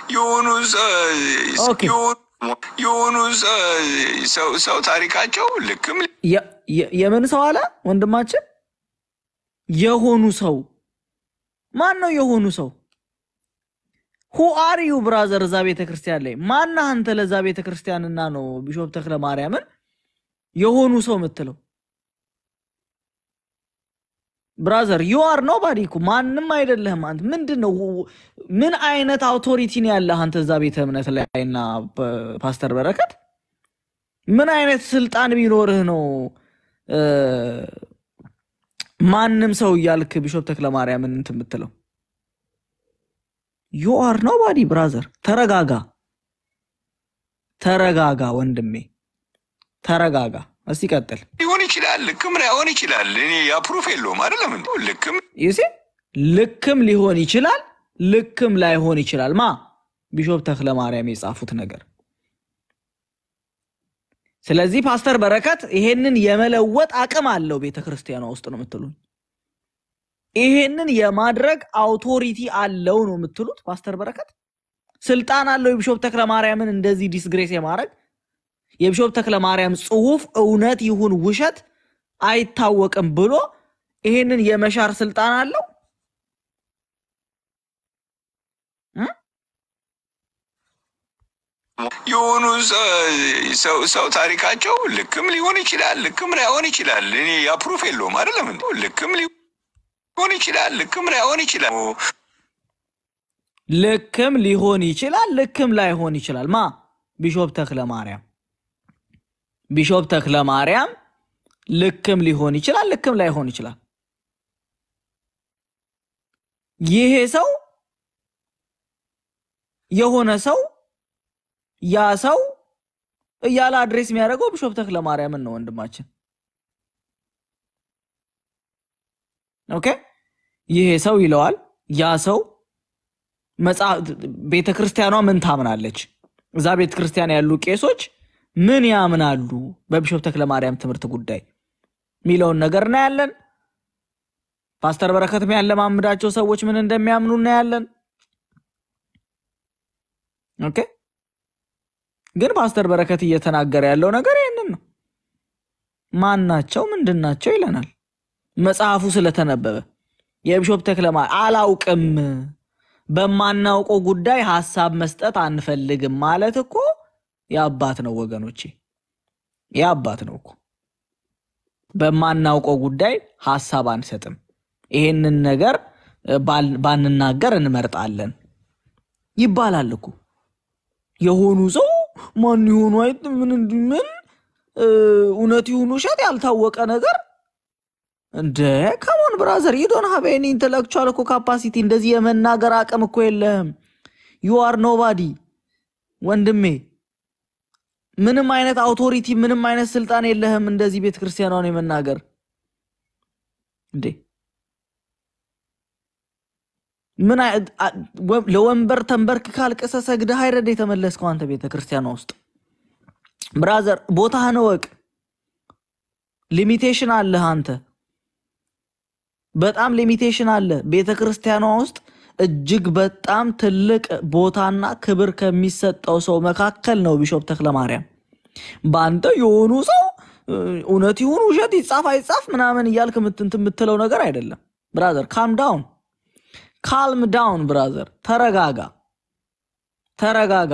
የሆኑ ኦኬ። የሆኑ ሰው ሰው ታሪካቸው ልክም የ- የ- የምን ሰው አለ ወንድማችን? የሆኑ ሰው ማን ነው? የሆኑ ሰው ሁ አር ዩ ብራዘር? እዛ ቤተ ክርስቲያን ላይ ማነህ አንተ? ለዛ ቤተ ክርስቲያንና ነው ቢሾፕ ተክለ ማርያምን የሆኑ ሰው የምትለው ብራዘር ዩ አር ኖባዲ እኮ ማንም አይደለህም። አንተ ምንድን ነው? ምን አይነት አውቶሪቲ ነው ያለህ አንተ እዛ ቤተ እምነት ላይና ፓስተር በረከት ምን አይነት ስልጣን ቢኖርህ ነው እ፣ ማንም ሰው እያልክ ቢሾፕ ተክለ ማርያምን እንትን የምትለው? ዩ አር ኖባዲ ብራዘር። ተረጋጋ፣ ተረጋጋ ወንድሜ ተረጋጋ። እስቲ ቀጥል። ሊሆን ይችላል፣ ልክም ላይሆን ይችላል። እኔ ያ ፕሩፍ የለውም አይደለም እንዴ? ልክም ይሴ ልክም ሊሆን ይችላል፣ ልክም ላይሆን ይችላል። ማ ቢሾፕ ተክለ ማርያም የጻፉት ነገር። ስለዚህ ፓስተር በረከት ይሄንን የመለወጥ አቅም አለው ቤተ ክርስቲያኗ ውስጥ ነው የምትሉኝ? ይሄንን የማድረግ አውቶሪቲ አለው ነው የምትሉት? ፓስተር በረከት ስልጣን አለው የቢሾፕ ተክለ ማርያምን እንደዚህ ዲስግሬስ የማድረግ የቢሾፕ ተክለ ማርያም ጽሁፍ እውነት ይሁን ውሸት አይታወቅም ብሎ ይሄንን የመሻር ስልጣን አለው። የሆኑ ሰው ሰው ታሪካቸው ልክም ሊሆን ይችላል፣ ልክም ላይሆን ይችላል። እኔ ያ ፕሩፍ የለውም አይደለም እንዴ? ልክም ሊሆን ይችላል፣ ልክም ላይሆን ይችላል። ልክም ሊሆን ይችላል፣ ልክም ላይሆን ይችላል። ማ ቢሾፕ ተክለ ማርያም ቢሾፕ ተክለ ማርያም ልክም ሊሆን ይችላል፣ ልክም ላይሆን ይችላል። ይሄ ሰው የሆነ ሰው ያ ሰው እያለ አድሬስ የሚያደርገው ቢሾፕ ተክለ ማርያምን ነው ወንድማችን። ኦኬ ይሄ ሰው ይለዋል። ያ ሰው ቤተ ክርስቲያኗ ምን ታምናለች? እዛ ቤተ ክርስቲያን ያሉ ቄሶች ምን ያምናሉ በቢሾፕ ተክለ ማርያም ትምህርት ጉዳይ የሚለውን ነገር እናያለን። ፓስተር በረከት የሚያለማምዳቸው ሰዎች ምን እንደሚያምኑ እናያለን። ኦኬ ግን ፓስተር በረከት እየተናገረ ያለው ነገር ይህንን ነው። ማን ናቸው ምንድን ናቸው ይለናል። መጽሐፉ ስለተነበበ የቢሾፕ ተክለ ማርያም አላውቅም፣ በማናውቀው ጉዳይ ሀሳብ መስጠት አንፈልግም ማለት እኮ የአባት ነው ወገኖቼ፣ የአባት ነው እኮ። በማናውቀው ጉዳይ ሀሳብ አንሰጥም። ይሄንን ነገር ባል- ባንናገር እንመርጣለን ይባላል እኮ። የሆኑ ሰው ማን ይሆኑ አይት ምን እንዲ- ምን እ፣ እውነት ይሁን ውሸት ያልታወቀ ነገር እንደ ከሞን ብራዘር ዩዶን ሀቭ ኤኒ ኢንተሌክቹዋል እኮ ካፓሲቲ እንደዚህ የመናገር አቅም እኮ የለህም። ዩ አር ኖባዲ ወንድሜ፣ ምንም አይነት አውቶሪቲ ምንም አይነት ስልጣን የለህም እንደዚህ ቤተ ክርስቲያኗን የመናገር እንዴ ምን አይ- አ- ወ- ለወንበር ተንበርክ ካልቅሰ ሰግደህ አይረድ የተመለስከው አንተ ቤተ ክርስቲያኗ ውስጥ ብራዘር፣ ቦታህን እወቅ። ሊሚቴሽን አለህ አንተ በጣም ሊሚቴሽን አለ። ቤተ ክርስቲያኗ ውስጥ እጅግ በጣም ትልቅ ቦታና ክብር ከሚሰጠው ሰው መካከል ነው ቢሾፕ ተክለ ማርያም። በአንተ የሆኑ ሰው እ፣ እውነት ይሁን ውሸት ይጻፍ አይጻፍ ምናምን እያልክ ምትንት የምትለው ነገር አይደለም ብራዘር። ካም ዳውን ካልም ዳውን ብራዘር፣ ተረጋጋ፣ ተረጋጋ፣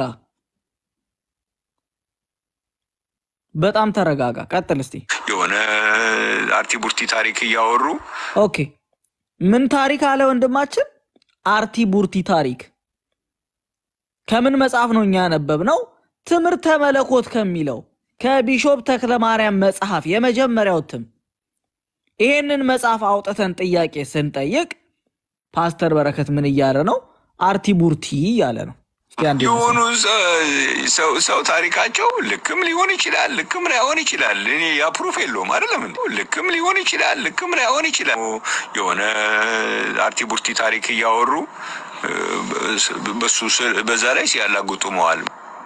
በጣም ተረጋጋ። ቀጥል እስቲ። የሆነ አርቲ ቡርቲ ታሪክ እያወሩ ኦኬ ምን ታሪክ አለ ወንድማችን? አርቲ ቡርቲ ታሪክ ከምን መጽሐፍ ነው እኛ ያነበብነው? ትምህርተ መለኮት ከሚለው ከቢሾፕ ተክለ ማርያም መጽሐፍ የመጀመሪያው እትም። ይሄንን መጽሐፍ አውጥተን ጥያቄ ስንጠይቅ ፓስተር በረከት ምን እያለ ነው? አርቲ ቡርቲ እያለ ነው። እስኪ አንዴ የሆኑ ሰው ሰው ታሪካቸው ልክም ሊሆን ይችላል፣ ልክም ላይሆን ይችላል። እኔ ያ ፕሩፍ የለውም አይደለም እንዴ? ልክም ሊሆን ይችላል፣ ልክም ላይሆን ይችላል። የሆነ አርቲ ቡርቲ ታሪክ እያወሩ እ፣ በሱ ስር- በዛ ላይ ሲያላግጡ መዋል።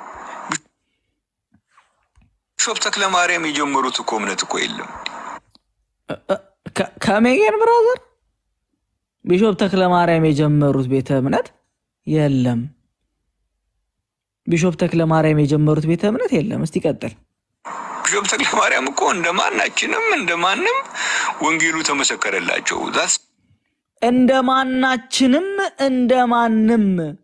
ቢሾፕ ተክለ ማርያም የጀመሩት እኮ እምነት እኮ የለም። ከ- ከሜጌን ብራዘር ቢሾፕ ተክለ ማርያም የጀመሩት ቤተ እምነት የለም። ቢሾፕ ተክለ ማርያም የጀመሩት ቤተ እምነት የለም። እስቲ ቀጥል። ቢሾፕ ተክለ ማርያም እኮ እንደ ማናችንም እንደ ማንም ወንጌሉ ተመሰከረላቸው። ዛስ እንደ ማናችንም እንደ ማንም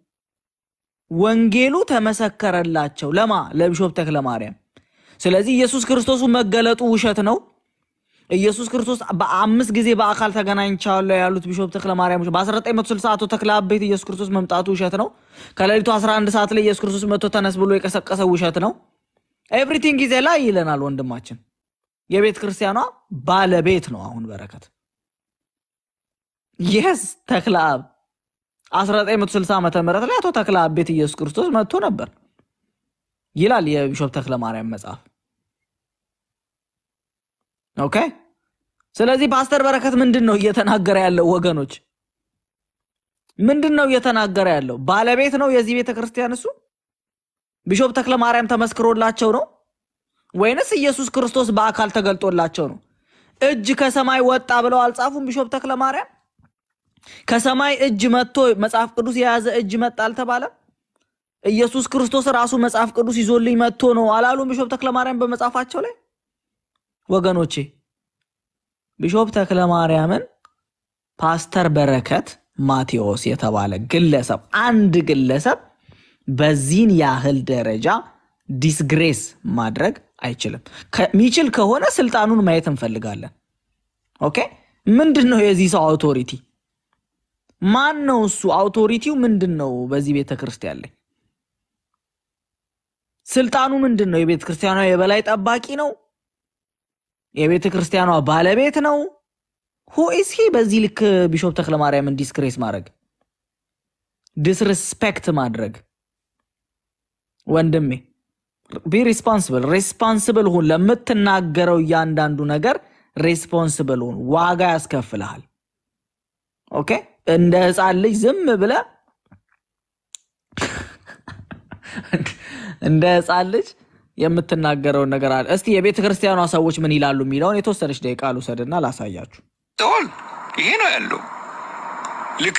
ወንጌሉ ተመሰከረላቸው። ለማ ለቢሾፕ ተክለ ማርያም። ስለዚህ ኢየሱስ ክርስቶሱ መገለጡ ውሸት ነው። ኢየሱስ ክርስቶስ በአምስት ጊዜ በአካል ተገናኝቻለሁ ያሉት ቢሾፕ ተክለ ማርያም በ1960 አቶ ተክለ አብ ቤት ኢየሱስ ክርስቶስ መምጣቱ ውሸት ነው። ከሌሊቱ 11 ሰዓት ላይ ኢየሱስ ክርስቶስ መጥቶ ተነስ ብሎ የቀሰቀሰ ውሸት ነው። ኤቭሪቲንግ ጊዜ ላይ ይለናል ወንድማችን። የቤተ ክርስቲያኗ ባለቤት ነው አሁን በረከት የስ ተክለ አብ 1960 ዓመተ ምህረት ላይ አቶ ተክለ አብ ቤት ኢየሱስ ክርስቶስ መጥቶ ነበር ይላል የቢሾፕ ተክለ ማርያም መጽሐፍ። ኦኬ። ስለዚህ ፓስተር በረከት ምንድን ነው እየተናገረ ያለው ወገኖች? ምንድን ነው እየተናገረ ያለው? ባለቤት ነው የዚህ ቤተ ክርስቲያን እሱ ቢሾፕ ተክለ ማርያም ተመስክሮላቸው ነው ወይንስ ኢየሱስ ክርስቶስ በአካል ተገልጦላቸው ነው? እጅ ከሰማይ ወጣ ብለው አልጻፉም? ቢሾፕ ተክለ ማርያም ከሰማይ እጅ መጥቶ መጽሐፍ ቅዱስ የያዘ እጅ መጣ አልተባለም? ኢየሱስ ክርስቶስ ራሱ መጽሐፍ ቅዱስ ይዞልኝ መጥቶ ነው አላሉም? ቢሾፕ ተክለ ማርያም በመጽሐፋቸው ላይ ወገኖቼ ቢሾፕ ተክለ ማርያምን ፓስተር በረከት ማቴዎስ የተባለ ግለሰብ አንድ ግለሰብ በዚህን ያህል ደረጃ ዲስግሬስ ማድረግ አይችልም። ከሚችል ከሆነ ስልጣኑን ማየት እንፈልጋለን። ኦኬ ምንድን ነው የዚህ ሰው አውቶሪቲ? ማን ነው እሱ? አውቶሪቲው ምንድን ነው? በዚህ ቤተ ክርስቲያን ላይ ስልጣኑ ምንድን ነው? የቤተ ክርስቲያኗ የበላይ ጠባቂ ነው? የቤተ ክርስቲያኗ ባለቤት ነው? ሁኢስ ሂ በዚህ ልክ ቢሾፕ ተክለ ማርያምን ዲስክሬስ ማድረግ ዲስሪስፔክት ማድረግ ወንድሜ ቢ ሪስፖንስብል ሬስፖንስብል ሁን። ለምትናገረው እያንዳንዱ ነገር ሬስፖንስብል ሁን። ዋጋ ያስከፍልሃል። ኦኬ እንደ ህፃን ልጅ ዝም ብለ እንደ ህፃን ልጅ የምትናገረውን ነገር አለ። እስቲ የቤተ ክርስቲያኗ ሰዎች ምን ይላሉ የሚለውን የተወሰነች ደቂቃ ልውሰድና ላሳያችሁ። ተወል ይሄ ነው ያለው። ልክ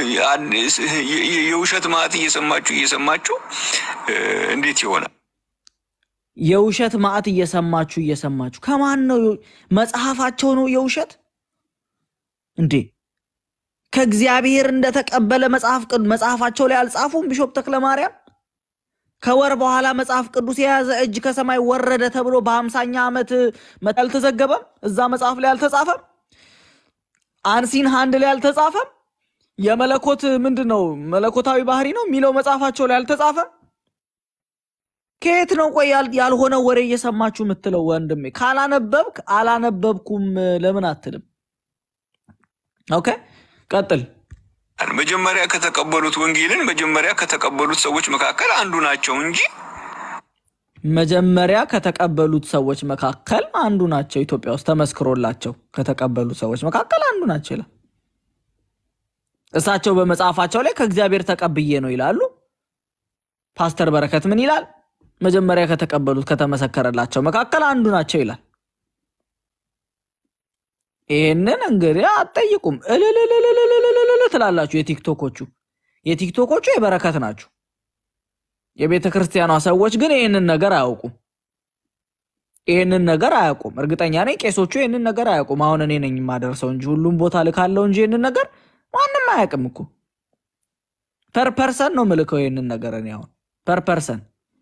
የውሸት ማዕት እየሰማችሁ እየሰማችሁ እንዴት ይሆናል? የውሸት ማዕት እየሰማችሁ እየሰማችሁ ከማን ነው? መጽሐፋቸው ነው የውሸት እንዴ? ከእግዚአብሔር እንደተቀበለ መጽሐፍ መጽሐፋቸው ላይ አልጻፉም? ቢሾፕ ተክለ ማርያም ከወር በኋላ መጽሐፍ ቅዱስ የያዘ እጅ ከሰማይ ወረደ ተብሎ በሀምሳኛ ዓመት አልተዘገበም? እዛ መጽሐፍ ላይ አልተጻፈም? አንሲን ሃንድ ላይ አልተጻፈም? የመለኮት ምንድን ነው መለኮታዊ ባህሪ ነው የሚለው መጽሐፋቸው ላይ አልተጻፈም? ከየት ነው ቆይ ያልሆነ ወሬ እየሰማችሁ የምትለው ወንድሜ? ካላነበብክ አላነበብኩም ለምን አትልም? ኦኬ ቀጥል። መጀመሪያ ከተቀበሉት ወንጌልን መጀመሪያ ከተቀበሉት ሰዎች መካከል አንዱ ናቸው እንጂ መጀመሪያ ከተቀበሉት ሰዎች መካከል አንዱ ናቸው። ኢትዮጵያ ውስጥ ተመስክሮላቸው ከተቀበሉት ሰዎች መካከል አንዱ ናቸው ይላል። እሳቸው በመጽሐፋቸው ላይ ከእግዚአብሔር ተቀብዬ ነው ይላሉ። ፓስተር በረከት ምን ይላል? መጀመሪያ ከተቀበሉት ከተመሰከረላቸው መካከል አንዱ ናቸው ይላል። ይህንን እንግዲህ አትጠይቁም እልልልልልልልል ትላላችሁ። የቲክቶኮቹ የቲክቶኮቹ የበረከት ናችሁ። የቤተ ክርስቲያኗ ሰዎች ግን ይህንን ነገር አያውቁም። ይህንን ነገር አያውቁም። እርግጠኛ ነኝ ቄሶቹ ይህንን ነገር አያውቁም። አሁን እኔ ነኝ የማደርሰው እንጂ ሁሉም ቦታ ልካለው እንጂ ይህንን ነገር ማንም አያውቅም እኮ። ፐር ፐርሰን ነው ምልከው ይህንን ነገር እኔ አሁን ፐር ፐርሰን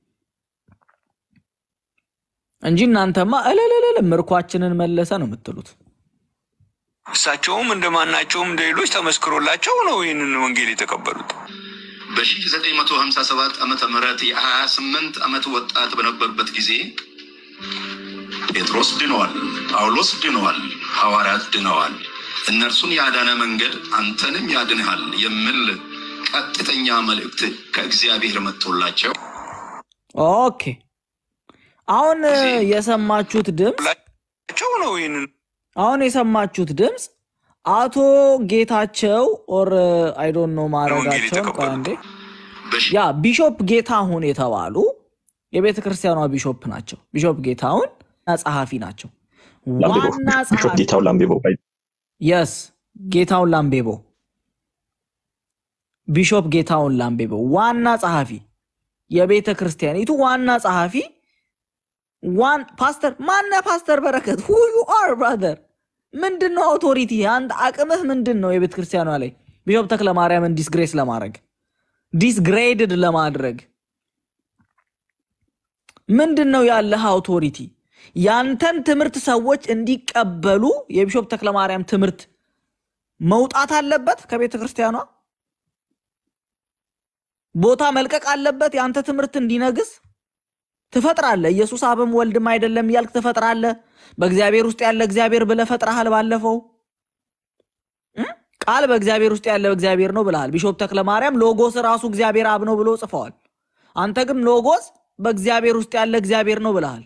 እንጂ እናንተማ እልልልል ምርኳችንን መለሰ ነው የምትሉት። እሳቸውም እንደማናቸውም እንደ ሌሎች ተመስክሮላቸው ነው ይህንን ወንጌል የተቀበሉት። በ1957 ዓመተ ምህረት የ28 ዓመት ወጣት በነበሩበት ጊዜ ጴጥሮስ ድነዋል፣ ጳውሎስ ድነዋል፣ ሐዋርያት ድነዋል። እነርሱን ያዳነ መንገድ አንተንም ያድንሃል የሚል ቀጥተኛ መልእክት ከእግዚአብሔር መጥቶላቸው ኦኬ አሁን የሰማችሁት ድምፅ ቸው ነው ይህንን አሁን የሰማችሁት ድምፅ አቶ ጌታቸው ኦር አይዶን ነው ማድረጋቸውን ቆይ አንዴ ያ ቢሾፕ ጌታሁን የተባሉ የቤተ ክርስቲያኗ ቢሾፕ ናቸው። ቢሾፕ ጌታሁን ጸሐፊ ናቸው። ዋና ጸሐፊ ጌታውን ላምቤቦ የስ ጌታውን ላምቤቦ ቢሾፕ ጌታውን ላምቤቦ ዋና ጸሐፊ የቤተ ክርስቲያኒቱ ዋና ጸሐፊ ዋን ፓስተር ማነ ፓስተር በረከት ሁ ዩ አር ብራዘር ምንድን ነው አውቶሪቲ አንድ አቅምህ ምንድን ነው የቤተ ክርስቲያኗ ላይ ቢሾፕ ተክለ ማርያምን ዲስግሬስ ለማድረግ ዲስግሬድድ ለማድረግ ምንድን ነው ያለህ አውቶሪቲ ያንተን ትምህርት ሰዎች እንዲቀበሉ የቢሾፕ ተክለ ማርያም ትምህርት መውጣት አለበት ከቤተ ክርስቲያኗ ቦታ መልቀቅ አለበት የአንተ ትምህርት እንዲነግስ ትፈጥራለህ ኢየሱስ አብም ወልድም አይደለም እያልክ ትፈጥራለህ በእግዚአብሔር ውስጥ ያለ እግዚአብሔር ብለህ ፈጥረሃል ባለፈው እም? ቃል በእግዚአብሔር ውስጥ ያለ እግዚአብሔር ነው ብለሃል ቢሾፕ ተክለ ማርያም ሎጎስ ራሱ እግዚአብሔር አብ ነው ብሎ ጽፈዋል አንተ ግን ሎጎስ በእግዚአብሔር ውስጥ ያለ እግዚአብሔር ነው ብለሃል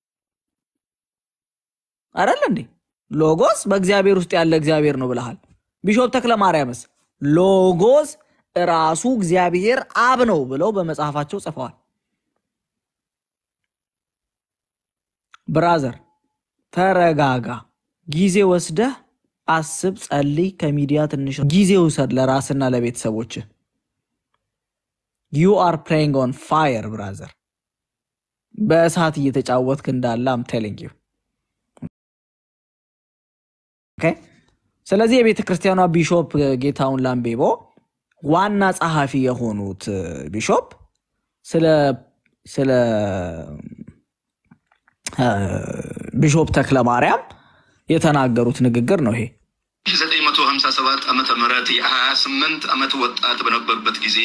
አይደል እንዴ ሎጎስ በእግዚአብሔር ውስጥ ያለ እግዚአብሔር ነው ብለሃል ቢሾፕ ተክለ ማርያምስ ሎጎስ ራሱ እግዚአብሔር አብ ነው ብለው በመጽሐፋቸው ጽፈዋል ብራዘር ተረጋጋ ጊዜ ወስደህ አስብ ጸልይ ከሚዲያ ትንሽ ጊዜ ውሰድ ለራስና ለቤተሰቦች ዩ አር ፕሌይንግ ኦን ፋየር ብራዘር በእሳት እየተጫወትክ እንዳለ አም ቴሊንግ ዩ ኦኬ ስለዚህ የቤተ ክርስቲያኗ ቢሾፕ ጌታውን ላምቤቦ ዋና ጸሐፊ የሆኑት ቢሾፕ ስለ ስለ እ፣ ቢሾፕ ተክለ ማርያም የተናገሩት ንግግር ነው ይሄ 957 ዓመተ ምህረት የ28 ዓመት ወጣት በነበርበት ጊዜ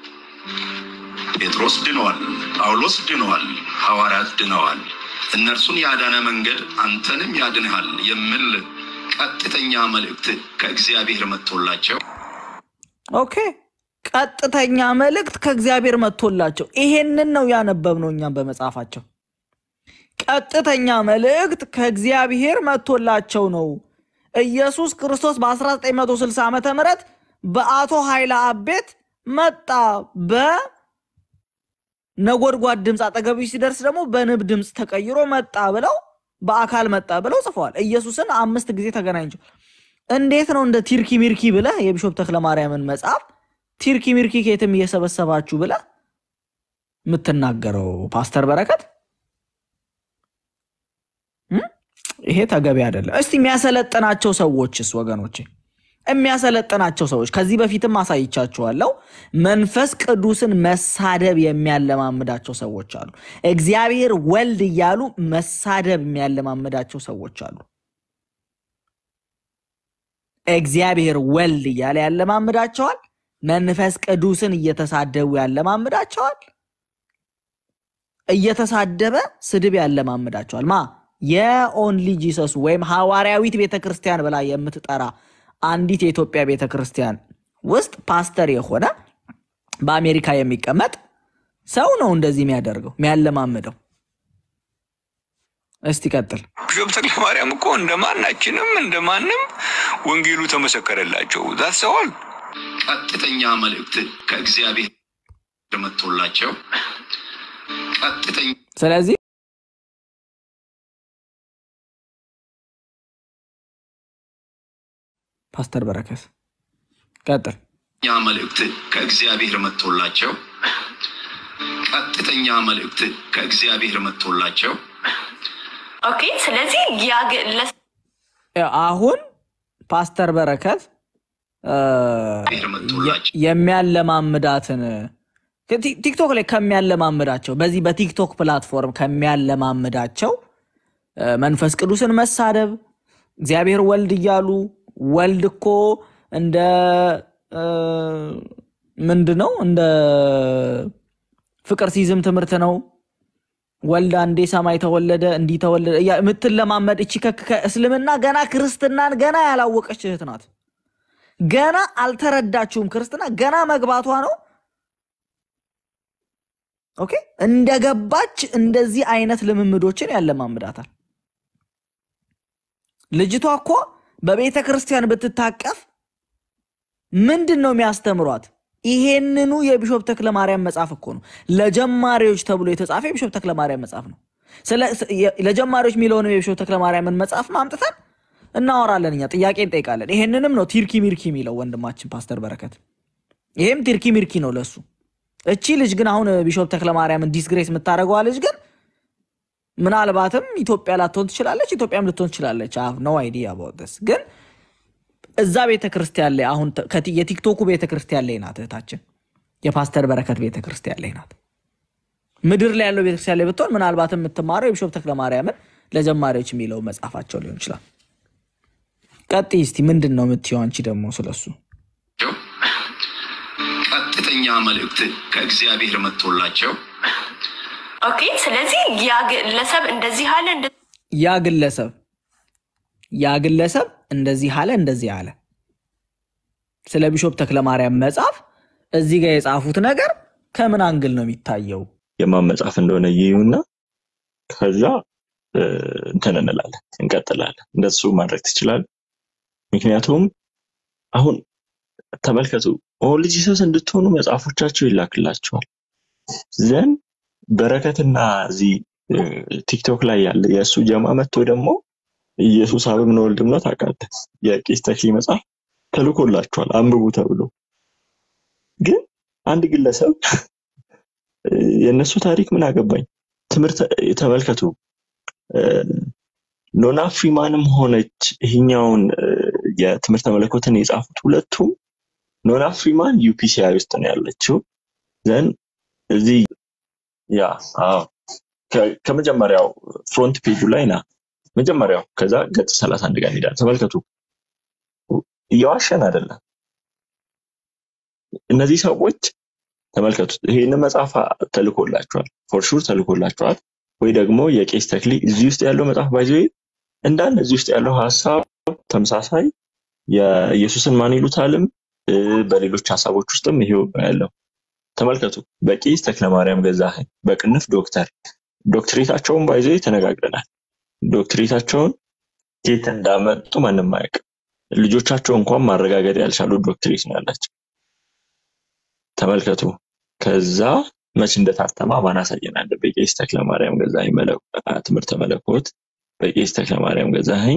ጴጥሮስ ድነዋል፣ ጳውሎስ ድነዋል፣ ሐዋርያት ድነዋል። እነርሱን ያዳነ መንገድ አንተንም ያድንሃል የሚል ቀጥተኛ መልእክት ከእግዚአብሔር መጥቶላቸው ኦኬ ቀጥተኛ መልእክት ከእግዚአብሔር መጥቶላቸው ይሄንን ነው ያነበብነው እኛም በመጽሐፋቸው ቀጥተኛ መልእክት ከእግዚአብሔር መጥቶላቸው ነው ኢየሱስ ክርስቶስ በ1960 ዓመተ ምህረት በአቶ ኃይለ አብ ቤት መጣ በነጎድጓድ ድምፅ አጠገቡ ሲደርስ ደግሞ በንብ ድምፅ ተቀይሮ መጣ ብለው በአካል መጣ ብለው ጽፈዋል ኢየሱስን አምስት ጊዜ ተገናኝቸው እንዴት ነው እንደ ቲርኪ ሚርኪ ብለህ የቢሾፕ ተክለ ማርያምን መጽሐፍ ቲርኪ ሚርኪ ከየትም እየሰበሰባችሁ ብለህ የምትናገረው ፓስተር በረከት እም? ይሄ ተገቢ አይደለም። እስቲ የሚያሰለጥናቸው ሰዎችስ ወገኖቼ የሚያሰለጥናቸው ሰዎች ከዚህ በፊትም አሳይቻችኋለሁ። መንፈስ ቅዱስን መሳደብ የሚያለማምዳቸው ሰዎች አሉ። እግዚአብሔር ወልድ እያሉ መሳደብ የሚያለማምዳቸው ሰዎች አሉ። እግዚአብሔር ወልድ እያለ ያለማምዳቸዋል። መንፈስ ቅዱስን እየተሳደቡ ያለማምዳቸዋል። እየተሳደበ ስድብ ያለማምዳቸዋል። ማ የኦንሊ ጂሰስ ወይም ሐዋርያዊት ቤተ ክርስቲያን ብላ የምትጠራ አንዲት የኢትዮጵያ ቤተ ክርስቲያን ውስጥ ፓስተር የሆነ በአሜሪካ የሚቀመጥ ሰው ነው እንደዚህ የሚያደርገው የሚያለማምደው። እስቲ ቀጥል። ቢሾፕ ተክለ ማርያም እኮ እንደ ማናችንም እንደ ማንም ወንጌሉ ተመሰከረላቸው። ዛሰዋል ቀጥተኛ መልእክት ከእግዚአብሔር መጥቶላቸው ቀጥተኛ ስለዚህ ፓስተር በረከት ቀጥል። መልእክት ከእግዚአብሔር መጥቶላቸው ቀጥተኛ መልእክት ከእግዚአብሔር መጥቶላቸው ኦኬ። ስለዚህ ያ ግለሰብ አሁን ፓስተር በረከት እ፣ እግዚአብሔር መጥቶላቸው የሚያለማምዳትን ቲ- ቲክቶክ ላይ ከሚያለማምዳቸው በዚህ በቲክቶክ ፕላትፎርም ከሚያለማምዳቸው እ፣ መንፈስ ቅዱስን መሳደብ እግዚአብሔር ወልድ እያሉ ወልድ እኮ እንደ እ፣ ምንድን ነው እንደ ፍቅር ሲዝም ትምህርት ነው ወልድ አንዴ ሰማይ ተወለደ እንዲህ ተወለደ እያ- የምትለማመድ እቺ ከ- ከእስልምና ገና ክርስትናን ገና ያላወቀች እህት ናት። ገና አልተረዳችውም። ክርስትና ገና መግባቷ ነው። ኦኬ እንደገባች እንደዚህ አይነት ልምምዶችን ያለማምዳታል። ልጅቷ እኮ በቤተ ክርስቲያን ብትታቀፍ ምንድን ነው የሚያስተምሯት? ይሄንኑ የቢሾፕ ተክለ ማርያም መጽሐፍ እኮ ነው ለጀማሪዎች ተብሎ የተጻፈ የቢሾፕ ተክለ ማርያም መጽሐፍ ነው። ስለ- ስ- የ- ለጀማሪዎች የሚለውንም የቢሾፕ ተክለ ማርያምን መጽሐፍ ማምጥተን እናወራለን። እኛ ጥያቄ እንጠይቃለን። ይሄንንም ነው ቲርኪ ሚርኪ የሚለው ወንድማችን ፓስተር በረከት። ይሄም ቲርኪ ሚርኪ ነው ለሱ እቺ ልጅ ግን አሁን ቢሾፕ ተክለማርያምን ዲስግሬስ የምታደርገዋ ልጅ ግን ምናልባትም ኢትዮጵያ ላትሆን ትችላለች፣ ኢትዮጵያም ልትሆን ትችላለች። አብ ነው አይዲያ አባውት ግን እዛ ቤተ ክርስቲያን ላይ አሁን ተ- ከቲ- የቲክቶኩ ቤተ ክርስቲያን ላይ ናት እህታችን፣ የፓስተር በረከት ቤተ ክርስቲያን ላይ ናት። ምድር ላይ ያለው ቤተክርስቲያን ላይ ብትሆን ምናልባትም የምትማረው የቢሾፕ ተክለማርያምን ለጀማሪዎች የሚለው መጽሐፋቸው ሊሆን ይችላል። ቀጥይ እስቲ ምንድን ነው የምትይው አንቺ ደግሞ ስለሱ? ቀጥተኛ መልእክት ከእግዚአብሔር መጥቶላቸው ኦኬ። ስለዚህ ያ ግለሰብ እንደዚህ አለ እንደ ያ ግለሰብ ያ ግለሰብ እንደዚህ አለ እንደዚህ አለ። ስለ ቢሾፕ ተክለማርያም መጽሐፍ እዚህ ጋር የጻፉት ነገር ከምን አንግል ነው የሚታየው? የማን መጽሐፍ እንደሆነ ይዩና ከዛ እ፣ እንትን እንላለን እንቀጥላለን። እንደሱ ማድረግ ትችላለህ። ምክንያቱም አሁን ተመልከቱ፣ ኦል ጂሰስ እንድትሆኑ መጽሐፎቻቸው ይላክላቸዋል። ዘን በረከትና እዚህ እ፣ ቲክቶክ ላይ ያለ የእሱ ጀማ መጥቶ ደግሞ ኢየሱስ አብም ነው ወልድም ነው ታውቃለህ፣ የቄስ ተክሊ መጽሐፍ ተልኮላቸዋል አንብቡ ተብሎ ግን አንድ ግለሰብ እ፣ የእነሱ ታሪክ ምን አገባኝ። ትምህርት ተመልከቱ። እ፣ ኖና ፍሪማንም ሆነች ይሄኛውን እ፣ የትምህርተ መለኮትን የጻፉት ሁለቱም ኖና ፍሪማን ዩፒሲአይ ውስጥ ነው ያለችው። ዘን እዚህ ያ አዎ ከ- ከመጀመሪያው ፍሮንት ፔጁ ላይ ና መጀመሪያው ከዛ ገጽ 31 ጋር እንሄዳለን። ተመልከቱ፣ እየዋሸን አይደለም። እነዚህ ሰዎች ተመልከቱት፣ ይሄንን መጽሐፍ ተልኮላቸዋል፣ ፎርሹር ተልኮላቸዋል። ወይ ደግሞ የቄስ ተክሊ እዚህ ውስጥ ያለው መጽሐፍ ባይዘ እንዳለ እዚህ ውስጥ ያለው ሀሳብ ተመሳሳይ የኢየሱስን ማን ይሉታልም እ፣ በሌሎች ሀሳቦች ውስጥም ይሄው ያለው ተመልከቱ። በቄስ ተክለማርያም ገዛኸኝ በቅንፍ ዶክተር ዶክትሬታቸውን ባይዘ ተነጋግረናል። ዶክትሬታቸውን ከየት እንዳመጡ ማንም አያውቅም። ልጆቻቸው እንኳን ማረጋገጥ ያልቻሉ ዶክትሬት ነው ያላቸው። ተመልከቱ። ከዛ መች እንደታተማ ማን አሳየናል? በቄስ ተክለማርያም ገዛኸኝ መለ- ትምህርተ መለኮት በቄስ ተክለማርያም ገዛኸኝ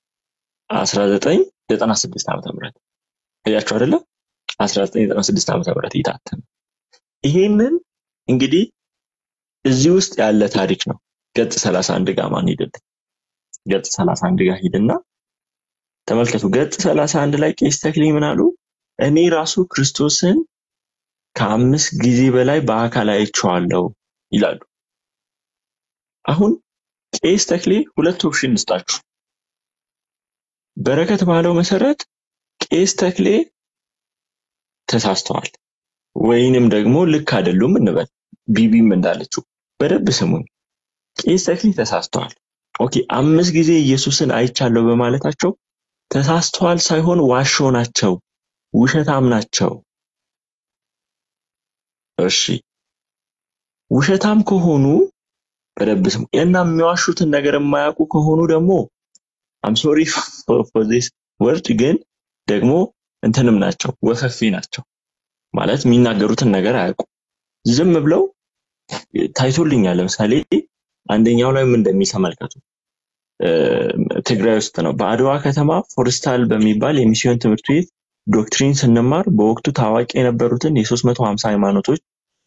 1996 ዓመተ ምህረት እያቸው አይደለም 1996 ዓመተ ምህረት የታተመ ይሄንን እንግዲህ እዚህ ውስጥ ያለ ታሪክ ነው። ገጽ 31 ጋር ማን ሄደልኝ? ገጽ 31 ጋር ሂድና ተመልከቱ። ገጽ 31 ላይ ቄስ ተክሌ ምን አሉ? እኔ ራሱ ክርስቶስን ከአምስት ጊዜ በላይ በአካል አይቼዋለሁ ይላሉ። አሁን ቄስ ተክሌ ሁለት ኦፕሽን እንስጣችሁ። በረከት ባለው መሰረት ቄስ ተክሌ ተሳስተዋል ወይንም ደግሞ ልክ አይደሉም እንበል። ቢቢም እንዳለችው በደንብ ስሙኝ። ቄስ ተክሌ ተሳስተዋል። ኦኬ፣ አምስት ጊዜ ኢየሱስን አይቻለሁ በማለታቸው ተሳስተዋል ሳይሆን ዋሾ ናቸው፣ ውሸታም ናቸው። እሺ ውሸታም ከሆኑ በደንብ ስሙ እና የሚዋሹትን ነገር የማያውቁ ከሆኑ ደግሞ አም ሶሪ ፎር ዚስ ወርድ ግን ደግሞ እንትንም ናቸው ወፈፌ ናቸው ማለት የሚናገሩትን ነገር አያውቁ ዝም ብለው ታይቶልኛል ለምሳሌ አንደኛው ላይ ምን እንደሚተመልከቱ ትግራይ ውስጥ ነው በአድዋ ከተማ ፎርስታል በሚባል የሚስዮን ትምህርት ቤት ዶክትሪን ስንማር በወቅቱ ታዋቂ የነበሩትን የ350 ሃይማኖቶች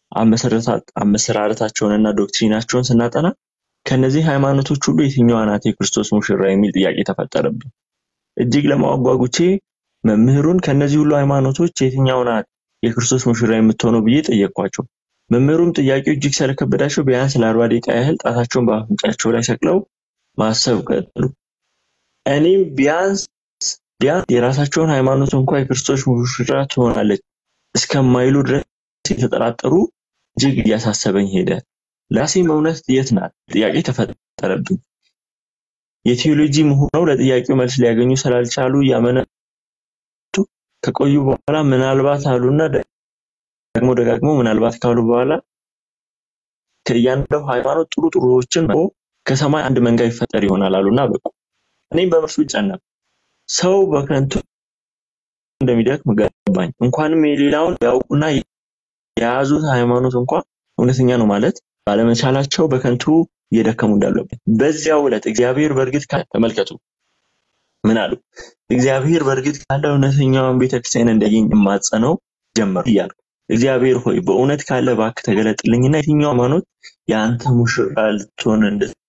አመሰራረታቸውንና ዶክትሪናቸውን ስናጠና ከነዚህ ሃይማኖቶች ሁሉ የትኛዋ ናት የክርስቶስ ሙሽራ የሚል ጥያቄ ተፈጠረብን። እጅግ ለማወቅ ጓጉቼ መምህሩን ከነዚህ ሁሉ ሃይማኖቶች የትኛው ናት የክርስቶስ ሙሽራ የምትሆነው ብዬ ጠየቅኳቸው። መምህሩም ጥያቄው እጅግ ስለከበዳቸው ቢያንስ ለአርባ ደቂቃ ያህል ጣታቸውን በአፍንጫቸው ላይ ሰቅለው ማሰብ ቀጠሉ። እኔም ቢያንስ ቢያንስ የራሳቸውን ሃይማኖት እንኳ የክርስቶስ ሙሽራ ትሆናለች እስከማይሉ ድረስ የተጠራጠሩ እጅግ እያሳሰበኝ ሄደ። ለራሴም እውነት የት ናት ጥያቄ ተፈጠረብኝ። የቴዎሎጂ ምሁራው ለጥያቄው መልስ ሊያገኙ ስላልቻሉ እያመነቱ ከቆዩ በኋላ ምናልባት አሉና ደግሞ ደጋግሞ ምናልባት ካሉ በኋላ ከእያንዳንዱ ሃይማኖት ጥሩ ጥሩዎችን ከሰማይ አንድ መንጋ ይፈጠር ይሆናል አሉና በቁ። እኔም በመርሱ ጨነቁ። ሰው በከንቱ እንደሚደክም ገባኝ። እንኳንም የሌላውን ያውቁና የያዙት ሃይማኖት እንኳን እውነተኛ ነው ማለት ባለመቻላቸው በከንቱ እየደከሙ እንዳለብን በዚያው ዕለት እግዚአብሔር በእርግጥ ካለ ተመልከቱ ምን አሉ? እግዚአብሔር በእርግጥ ካለ እውነተኛውን ቤተክርስቲያን እንዲያገኝ የማጸነው ጀመሩ እያልኩ እግዚአብሔር ሆይ በእውነት ካለ እባክህ ተገለጥልኝና የትኛው ሃይማኖት የአንተ ሙሽራ ልትሆን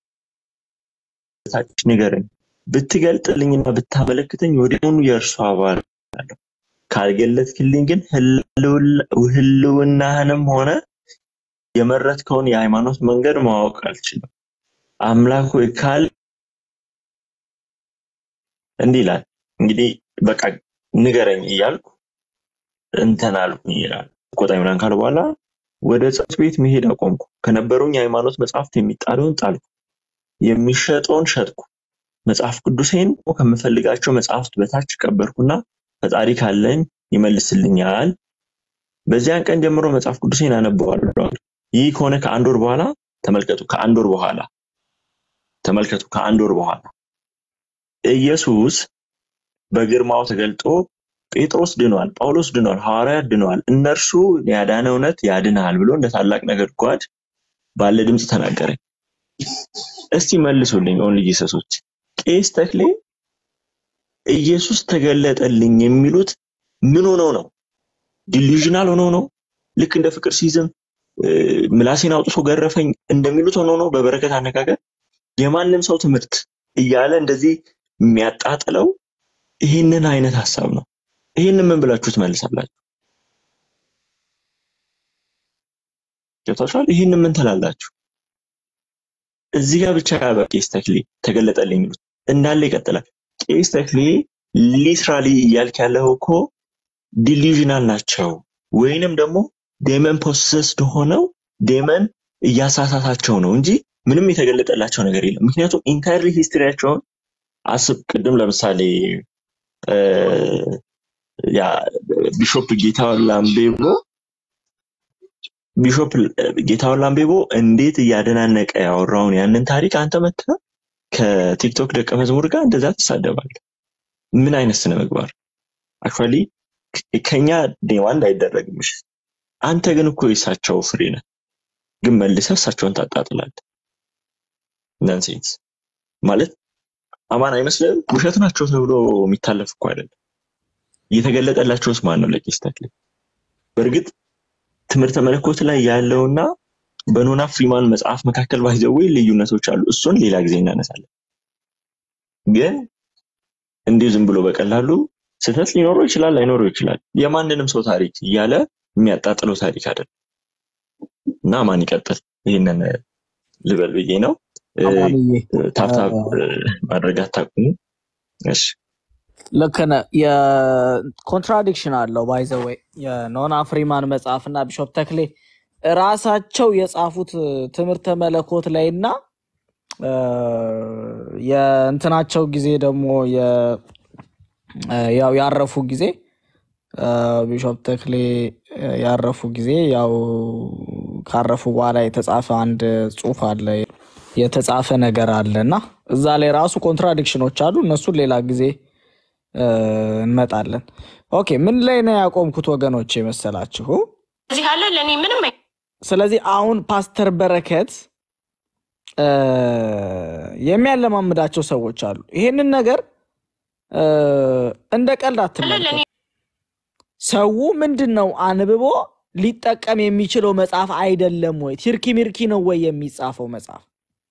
እንደታች ንገረኝ። ብትገልጥልኝና ብታመለክተኝ ወዲያውኑ የእርሱ አባል እሆናለሁ። ካልገለጥክልኝ ግን ህልውና- ህልውናህንም ሆነ የመረጥከውን የሃይማኖት መንገድ ማወቅ አልችልም። አምላክ ሆይ ካል እንዲህ ይላል እንግዲህ በቃ ንገረኝ እያልኩ እንትን አልኩኝ ይላል። ቆጣኝ ምናምን ካለ በኋላ ወደ ጽሕፈት ቤት መሄድ አቆምኩ። ከነበሩኝ የሃይማኖት መጽሐፍት የሚጣለውን ጣልኩ፣ የሚሸጠውን ሸጥኩ። መጽሐፍ ቅዱሴን ከምፈልጋቸው መጽሐፍት በታች ቀበርኩና ፈጣሪ ካለኝ ይመልስልኛል። በዚያን ቀን ጀምሮ መጽሐፍ ቅዱሴን አነበዋለሁ። ይህ ከሆነ ከአንድ ወር በኋላ ተመልከቱ፣ ከአንድ ወር በኋላ ተመልከቱ፣ ከአንድ ወር በኋላ ኢየሱስ በግርማው ተገልጦ ጴጥሮስ ድኗል፣ ጳውሎስ ድኗል፣ ሐዋርያት ድነዋል፣ እነርሱ ያዳነ እውነት ያድንሃል ብሎ እንደ ታላቅ ነጎድጓድ ባለ ድምፅ ተናገረኝ። እስቲ መልሱልኝ ኦንሊ ጂሰሶች፣ ቄስ ተክሌ ኢየሱስ ተገለጠልኝ የሚሉት ምን ሆነው ነው? ዲሉዥናል ሆነው ነው? ልክ እንደ ፍቅር ሲዝም ምላሴን አውጥቶ ገረፈኝ እንደሚሉት ሆኖ ነው? በበረከት አነጋገር የማንም ሰው ትምህርት እያለ እንደዚህ የሚያጣጥለው ይህንን አይነት ሀሳብ ነው። ይህንን ምን ብላችሁ ትመልሳላችሁ? ገብታችኋል? ይህንን ምን ትላላችሁ? እዚህ ጋር ብቻ ያበ ቄስ ተክሌ ተገለጠልኝ የሚሉት እንዳለ ይቀጥላል። ቄስ ተክሌ ሊትራሊ እያልክ ያለው እኮ ዲሉዥናል ናቸው ወይንም ደግሞ ዴመን ፖሰስድ ሆነው ዴመን እያሳሳታቸው ነው እንጂ ምንም የተገለጠላቸው ነገር የለም። ምክንያቱም ኢንታይርሊ ሂስትሪያቸውን አስብ። ቅድም ለምሳሌ እ፣ ያ ቢሾፕ ጌታሁን ላምቤቦ ቢሾፕ ጌታሁን ላምቤቦ እንዴት እያደናነቀ ያወራውን ያንን ታሪክ አንተ መጥተህ ከቲክቶክ ደቀ መዝሙር ጋር እንደዛ ትሳደባለህ። ምን አይነት ስነ ምግባር! አክቹዋሊ ከኛ ዴዋንድ አይደረግም። እሺ አንተ ግን እኮ የእሳቸው ፍሬ ነህ፣ ግን መልሰህ እሳቸውን ታጣጥላለህ። ነንሴንስ ማለት አማን አይመስልም? ውሸት ናቸው ተብሎ የሚታለፍ እኮ አይደለም። እየተገለጠላቸውስ ማን ነው? ለቄስ ተክሌ በእርግጥ ትምህርተ መለኮት ላይ ያለውና በኖና ፍሪማን መጽሐፍ መካከል ባይዘዌ ልዩነቶች አሉ። እሱን ሌላ ጊዜ እናነሳለን። ግን እንዲሁ ዝም ብሎ በቀላሉ ስህተት ሊኖረው ይችላል፣ ላይኖረው ይችላል። የማንንም ሰው ታሪክ እያለ የሚያጣጥለው ታሪክ አይደለም እና ማን ይቀጥል? ይህንን ልበል ብዬ ነው። እ፣ አማንዬ ታብታብ እ፣ ማድረግ አታቁሙ። እሺ ልክ ነህ። የኮንትራዲክሽን አለው ባይዘወይ የኖና ፍሪማን መጽሐፍና ቢሾፕ ተክሌ ራሳቸው የጻፉት ትምህርተ መለኮት ላይ እና እ፣ የእንትናቸው ጊዜ ደግሞ የ- ያው ያረፉ ጊዜ እ፣ ቢሾፕ ተክሌ እ፣ ያረፉ ጊዜ ያው ካረፉ በኋላ የተጻፈ አንድ ጽሑፍ አለ የተጻፈ ነገር አለ እና እዛ ላይ ራሱ ኮንትራዲክሽኖች አሉ። እነሱን ሌላ ጊዜ እ፣ እንመጣለን። ኦኬ ምን ላይ ነው ያቆምኩት ወገኖች የመሰላችሁ? እዚህ አለ ለእኔ ምንም አይ- ስለዚህ አሁን ፓስተር በረከት እ፣ የሚያለማምዳቸው ሰዎች አሉ። ይሄንን ነገር እ፣ እንደ ቀልድ አለ አትመልከቱ። ለእኔ ሰው ምንድን ነው አንብቦ ሊጠቀም የሚችለው መጽሐፍ አይደለም ወይ? ቲርኪ ሚርኪ ነው ወይ የሚጻፈው መጽሐፍ?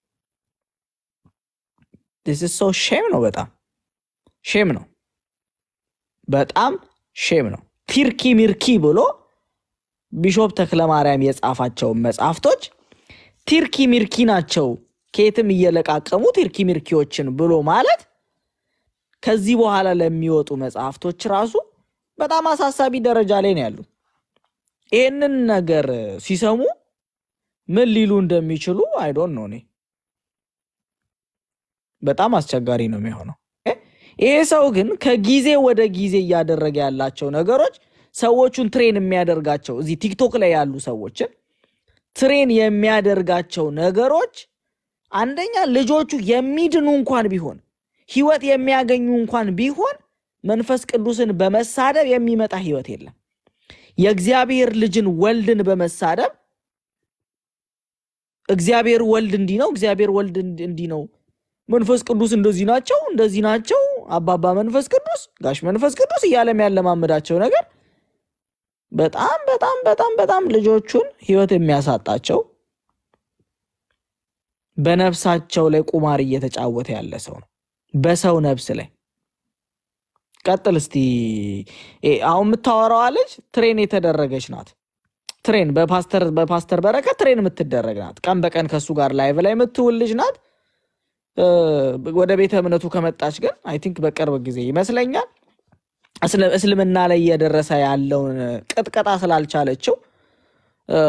ስ ሰው ሼም ነው፣ በጣም ሼም ነው፣ በጣም ሼም ነው። ቲርኪ ሚርኪ ብሎ ቢሾፕ ተክለማርያም የጻፋቸውን መጽሐፍቶች ቲርኪ ሚርኪ ናቸው፣ ከየትም እየለቃቀሙ ቲርኪ ሚርኪዎችን ብሎ ማለት ከዚህ በኋላ ለሚወጡ መጽሐፍቶች ራሱ በጣም አሳሳቢ ደረጃ ላይ ነው ያሉት። ይህንን ነገር ሲሰሙ ምን ሊሉ እንደሚችሉ አይዶን ነው። እኔ በጣም አስቸጋሪ ነው የሚሆነው። እ? ይሄ ሰው ግን ከጊዜ ወደ ጊዜ እያደረገ ያላቸው ነገሮች ሰዎቹን ትሬን የሚያደርጋቸው እዚህ ቲክቶክ ላይ ያሉ ሰዎችን ትሬን የሚያደርጋቸው ነገሮች አንደኛ ልጆቹ የሚድኑ እንኳን ቢሆን ህይወት የሚያገኙ እንኳን ቢሆን መንፈስ ቅዱስን በመሳደብ የሚመጣ ህይወት የለም። የእግዚአብሔር ልጅን ወልድን በመሳደብ እግዚአብሔር ወልድ እንዲህ ነው፣ እግዚአብሔር ወልድ እንዲ- እንዲህ ነው፣ መንፈስ ቅዱስ እንደዚህ ናቸው፣ እንደዚህ ናቸው፣ አባባ መንፈስ ቅዱስ፣ ጋሽ መንፈስ ቅዱስ እያለ የሚያለማምዳቸው ነገር በጣም በጣም በጣም በጣም ልጆቹን ህይወት የሚያሳጣቸው በነፍሳቸው ላይ ቁማር እየተጫወተ ያለ ሰው ነው። በሰው ነፍስ ላይ ቀጥል እስቲ። እ አሁን የምታወራዋ ልጅ ትሬን የተደረገች ናት። ትሬን በፓስተር በፓስተር በረከት ትሬን የምትደረግ ናት። ቀን በቀን ከሱ ጋር ላይቭ ላይ የምትውል ልጅ ናት። እ ወደ ቤተ እምነቱ ከመጣች ግን አይ ቲንክ በቅርብ ጊዜ ይመስለኛል እስል- እስልምና ላይ እየደረሰ ያለውን ቅጥቀጣ ስላልቻለችው እ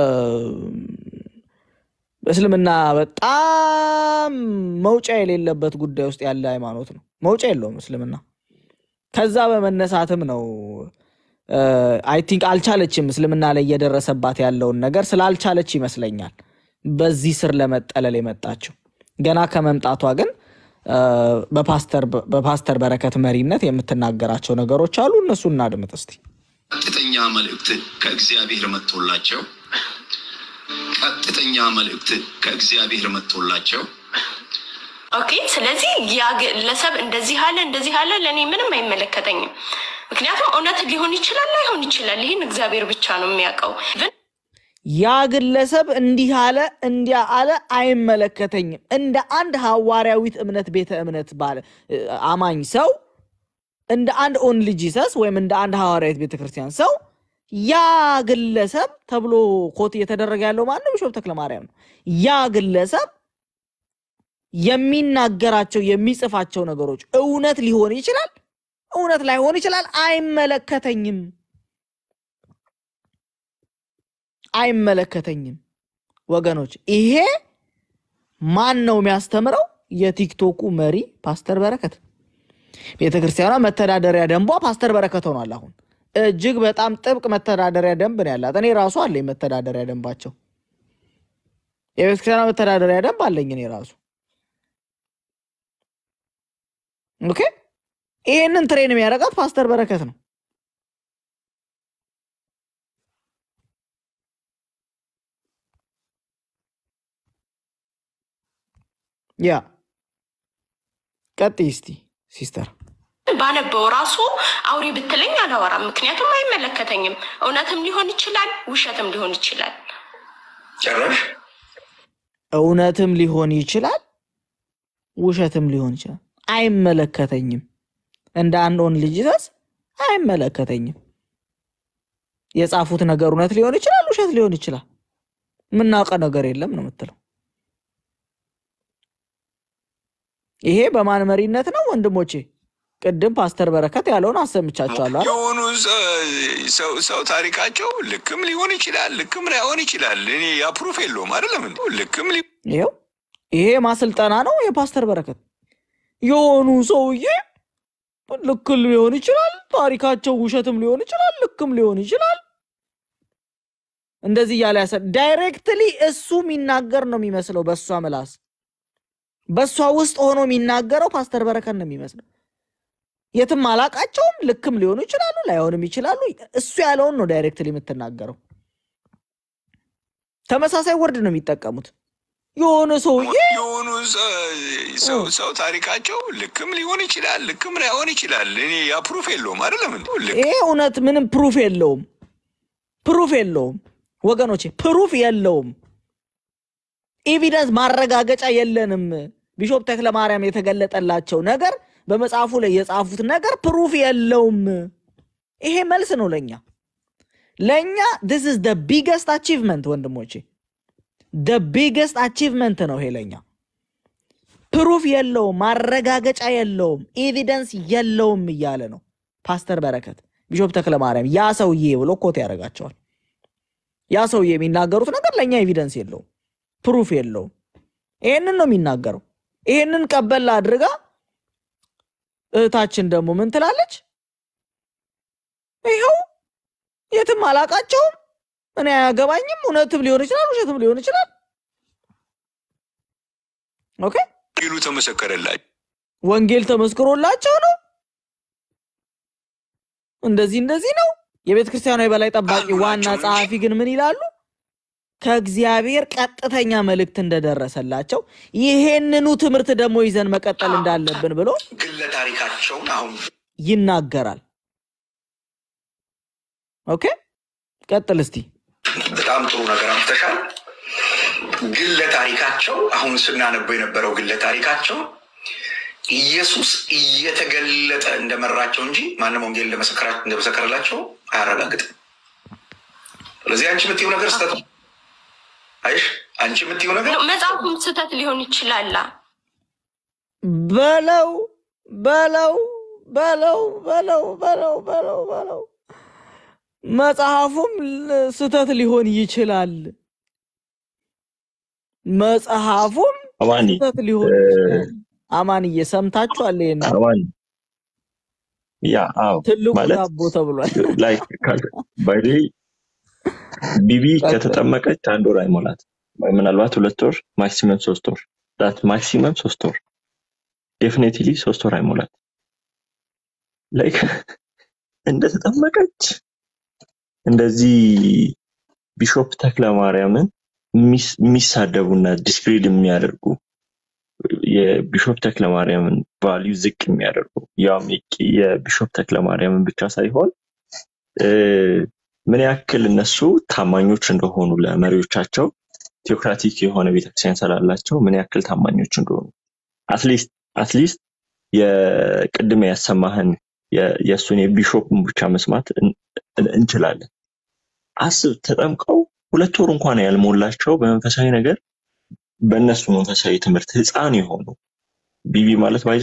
እስልምና በጣም መውጫ የሌለበት ጉዳይ ውስጥ ያለ ሃይማኖት ነው። መውጫ የለውም እስልምና። ከዛ በመነሳትም ነው አይ ቲንክ አልቻለችም። እስልምና ላይ እየደረሰባት ያለውን ነገር ስላልቻለች ይመስለኛል በዚህ ስር ለመጠለል የመጣችው። ገና ከመምጣቷ ግን እ በፓስተር በፓስተር በረከት መሪነት የምትናገራቸው ነገሮች አሉ። እነሱ እናድምጥ እስቲ። ቀጥተኛ መልእክት ከእግዚአብሔር መጥቶላቸው ቀጥተኛ መልእክት ከእግዚአብሔር መጥቶላቸው ኦኬ። ስለዚህ ያ ግለሰብ እንደዚህ አለ እንደዚህ አለ ለእኔ ምንም አይመለከተኝም። ምክንያቱም እውነት ሊሆን ይችላል ላይሆን ይችላል። ይህን እግዚአብሔር ብቻ ነው የሚያውቀው። ግን ያ ግለሰብ እንዲህ አለ እንዲያ አለ አይመለከተኝም። እንደ አንድ ሐዋርያዊት እምነት ቤተ እምነት ባለ አማኝ ሰው እንደ አንድ ኦንሊ ጂሰስ ወይም እንደ አንድ ሐዋርያዊት ቤተ ክርስቲያን ሰው ያ ግለሰብ ተብሎ ኮት እየተደረገ ያለው ማነው? ቢሾፕ ተክለ ማርያም ነው። ያ ግለሰብ የሚናገራቸው የሚጽፋቸው ነገሮች እውነት ሊሆን ይችላል፣ እውነት ላይሆን ይችላል። አይመለከተኝም አይመለከተኝም። ወገኖች ይሄ ማን ነው የሚያስተምረው? የቲክቶኩ መሪ ፓስተር በረከት። ቤተ ክርስቲያኗ መተዳደሪያ ደንቧ ፓስተር በረከት ሆኗል። አሁን እጅግ በጣም ጥብቅ መተዳደሪያ ደንብ ነው ያላት። እኔ ራሱ አለኝ መተዳደሪያ ደንባቸው። የቤተ ክርስቲያኗ መተዳደሪያ ደንብ አለኝ እኔ ራሱ። ኦኬ ይሄንን ትሬን የሚያደርጋት ፓስተር በረከት ነው። ያ ቀጥይ እስቲ ሲስተር። ባነበው ራሱ አውሪ ብትለኝ አላወራም። ምክንያቱም አይመለከተኝም። እውነትም ሊሆን ይችላል፣ ውሸትም ሊሆን ይችላል። ጨረሽ እውነትም ሊሆን ይችላል፣ ውሸትም ሊሆን ይችላል። አይመለከተኝም። እንደ አንድ ኦንሊ ጂሰስ አይመለከተኝም። የጻፉት ነገር እውነት ሊሆን ይችላል፣ ውሸት ሊሆን ይችላል። የምናውቀው ነገር የለም ነው የምትለው። ይሄ በማን መሪነት ነው ወንድሞቼ? ቅድም ፓስተር በረከት ያለውን አሰምቻቸዋለሁ። አይደል? የሆኑ ሰው ሰው ታሪካቸው ልክም ሊሆን ይችላል፣ ልክም ላይሆን ይችላል። እኔ ያፕሩፍ የለውም አይደለም እንዴ? ልክም ሊ ይኸው ይሄ ማሰልጠና ነው የፓስተር በረከት። የሆኑ ሰውዬ ልክ ሊሆን ይችላል፣ ታሪካቸው ውሸትም ሊሆን ይችላል፣ ልክም ሊሆን ይችላል። እንደዚህ እያለ ያሰ ዳይሬክትሊ እሱ የሚናገር ነው የሚመስለው በእሷ ምላስ በእሷ ውስጥ ሆኖ የሚናገረው ፓስተር በረከት ነው የሚመስለው። የትም አላቃቸውም። ልክም ሊሆኑ ይችላሉ፣ ላይሆንም ይችላሉ። እሱ ያለውን ነው ዳይሬክትሊ የምትናገረው። ተመሳሳይ ወርድ ነው የሚጠቀሙት። የሆነ ሰውዬ የሆኑ ሰው ሰው ታሪካቸው ልክም ሊሆን ይችላል፣ ልክም ላይሆን ይችላል። እኔ ያፕሩፍ የለውም አይደለም እንዴ? ልክ ይሄ እውነት ምንም ፕሩፍ የለውም፣ ፕሩፍ የለውም ወገኖቼ፣ ፕሩፍ የለውም። ኤቪደንስ ማረጋገጫ የለንም። ቢሾፕ ተክለ ማርያም የተገለጠላቸው ነገር በመጽሐፉ ላይ የጻፉት ነገር ፕሩፍ የለውም። ይሄ መልስ ነው ለኛ ለእኛ ዲስ ኢዝ ደ ቢገስት አቺቭመንት ወንድሞቼ፣ ደ ቢገስት አቺቭመንት ነው ይሄ ለኛ። ፕሩፍ የለውም፣ ማረጋገጫ የለውም፣ ኤቪደንስ የለውም እያለ ነው ፓስተር በረከት። ቢሾፕ ተክለ ማርያም ያ ሰውዬ ብሎ ኮት ያደርጋቸዋል። ያ ሰውዬ የሚናገሩት ነገር ለእኛ ኤቪደንስ የለውም፣ ፕሩፍ የለውም። ይሄንን ነው የሚናገረው። ይሄንን ቀበል አድርጋ እህታችን ደግሞ ምን ትላለች? ይኸው የትም አላቃቸውም፣ እኔ አያገባኝም፣ እውነትም ሊሆን ይችላል፣ ውሸትም ሊሆን ይችላል። ኦኬ ይሉ ተመሰከረላቸው። ወንጌል ተመስክሮላቸው ነው እንደዚህ እንደዚህ ነው። የቤተ ክርስቲያኗ የበላይ ጠባቂ አሉ ዋና ናቸው እንጂ። ጸሐፊ ግን ምን ይላሉ? ከእግዚአብሔር ቀጥተኛ መልእክት እንደደረሰላቸው ይሄንኑ ትምህርት ደግሞ ይዘን መቀጠል እንዳለብን ብሎ ግለ ታሪካቸውን አሁን ይናገራል። ኦኬ ቀጥል እስቲ። በጣም ጥሩ ነገር አምጥተሻል። ግለ ታሪካቸው አሁን ስናነበው የነበረው ግለ ታሪካቸው ኢየሱስ እየተገለጠ እንደመራቸው እንጂ ማንም ወንጌል እንደመሰከራ- እንደመሰከረላቸው አያረጋግጥም። ስለዚህ አንቺ የምትይው ነገር ስህተት ነው። አይሽ አንቺ የምትይው ነገር መጽሐፉም ስህተት ሊሆን ይችላላ። በለው በለው በለው በለው በለው በለው በለው መጽሐፉም ል- ስህተት ሊሆን ይችላል። መጽሐፉም አማኒ ስህተት ሊሆን እ፣ ይችላል። አማንዬ ሰምታችኋል? ይሄን አማኒ ያ አዎ ትልቁ ማለት ዳቦ ተብሏል። ላይክ ባይ ቢቢ ከተጠመቀች አንድ ወር አይሞላት ምናልባት ሁለት ወር ማክሲመም ሶስት ወር ዳት ማክሲመም ሶስት ወር ዴፊኔትሊ ሶስት ወር አይሞላት ላይክ እንደተጠመቀች እንደዚህ ቢሾፕ ተክለ ማርያምን የሚስ- የሚሳደቡና ዲስክሬድ የሚያደርጉ የቢሾፕ ተክለ ማርያምን ቫሊዩ ዝቅ የሚያደርጉ ያውም የቂ- የቢሾፕ ተክለ ማርያምን ብቻ ሳይሆን እ፣ ምን ያክል እነሱ ታማኞች እንደሆኑ ለመሪዎቻቸው ቴዎክራቲክ የሆነ ቤተክርስቲያን ስላላቸው ምን ያክል ታማኞች እንደሆኑ አትሊስት አትሊስት የቅድም ያሰማህን የ- የእሱን የቢሾፕን ብቻ መስማት እን- እን- እንችላለን። አስብ ተጠምቀው ሁለት ወር እንኳን ያልሞላቸው በመንፈሳዊ ነገር በእነሱ መንፈሳዊ ትምህርት ህፃን የሆኑ ቢቢ ማለት ባይዞ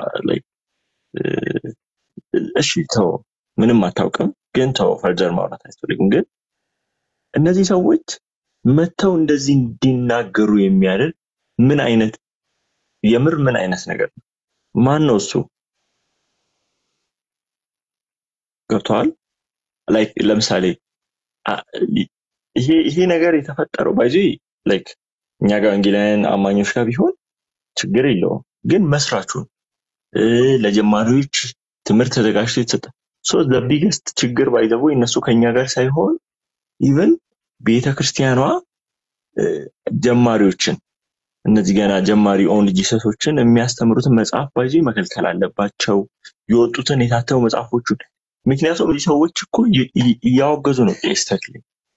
እሺ ተው ምንም አታውቅም ግን ተው ፈርዘር ማውራት አያስፈልግም ግን እነዚህ ሰዎች መጥተው እንደዚህ እንዲናገሩ የሚያደርግ ምን አይነት የምር ምን አይነት ነገር ነው ማን ነው እሱ ገብተዋል ላይክ ለምሳሌ አ- ይሄ ይሄ ነገር የተፈጠረው ባይዞ ላይክ እኛ ጋር ወንጌላውያን አማኞች ጋር ቢሆን ችግር የለውም ግን መስራቹን እ፣ ለጀማሪዎች ትምህርት ተዘጋጅቶ የተሰጠ ሶ ቢገስት ችግር ባይዘቦ እነሱ ከኛ ጋር ሳይሆን ኢቨን ቤተ ክርስቲያኗ እ፣ ጀማሪዎችን እነዚህ ገና ጀማሪ ኦንሊ ጂሰሶችን የሚያስተምሩትን መጽሐፍ ባይዞ መከልከል አለባቸው የወጡትን የታተሙ መጽሐፎቹን ምክንያቱም እዚህ ሰዎች እኮ እይ- እይ- እያወገዙ ነው ቄስ ተክሌ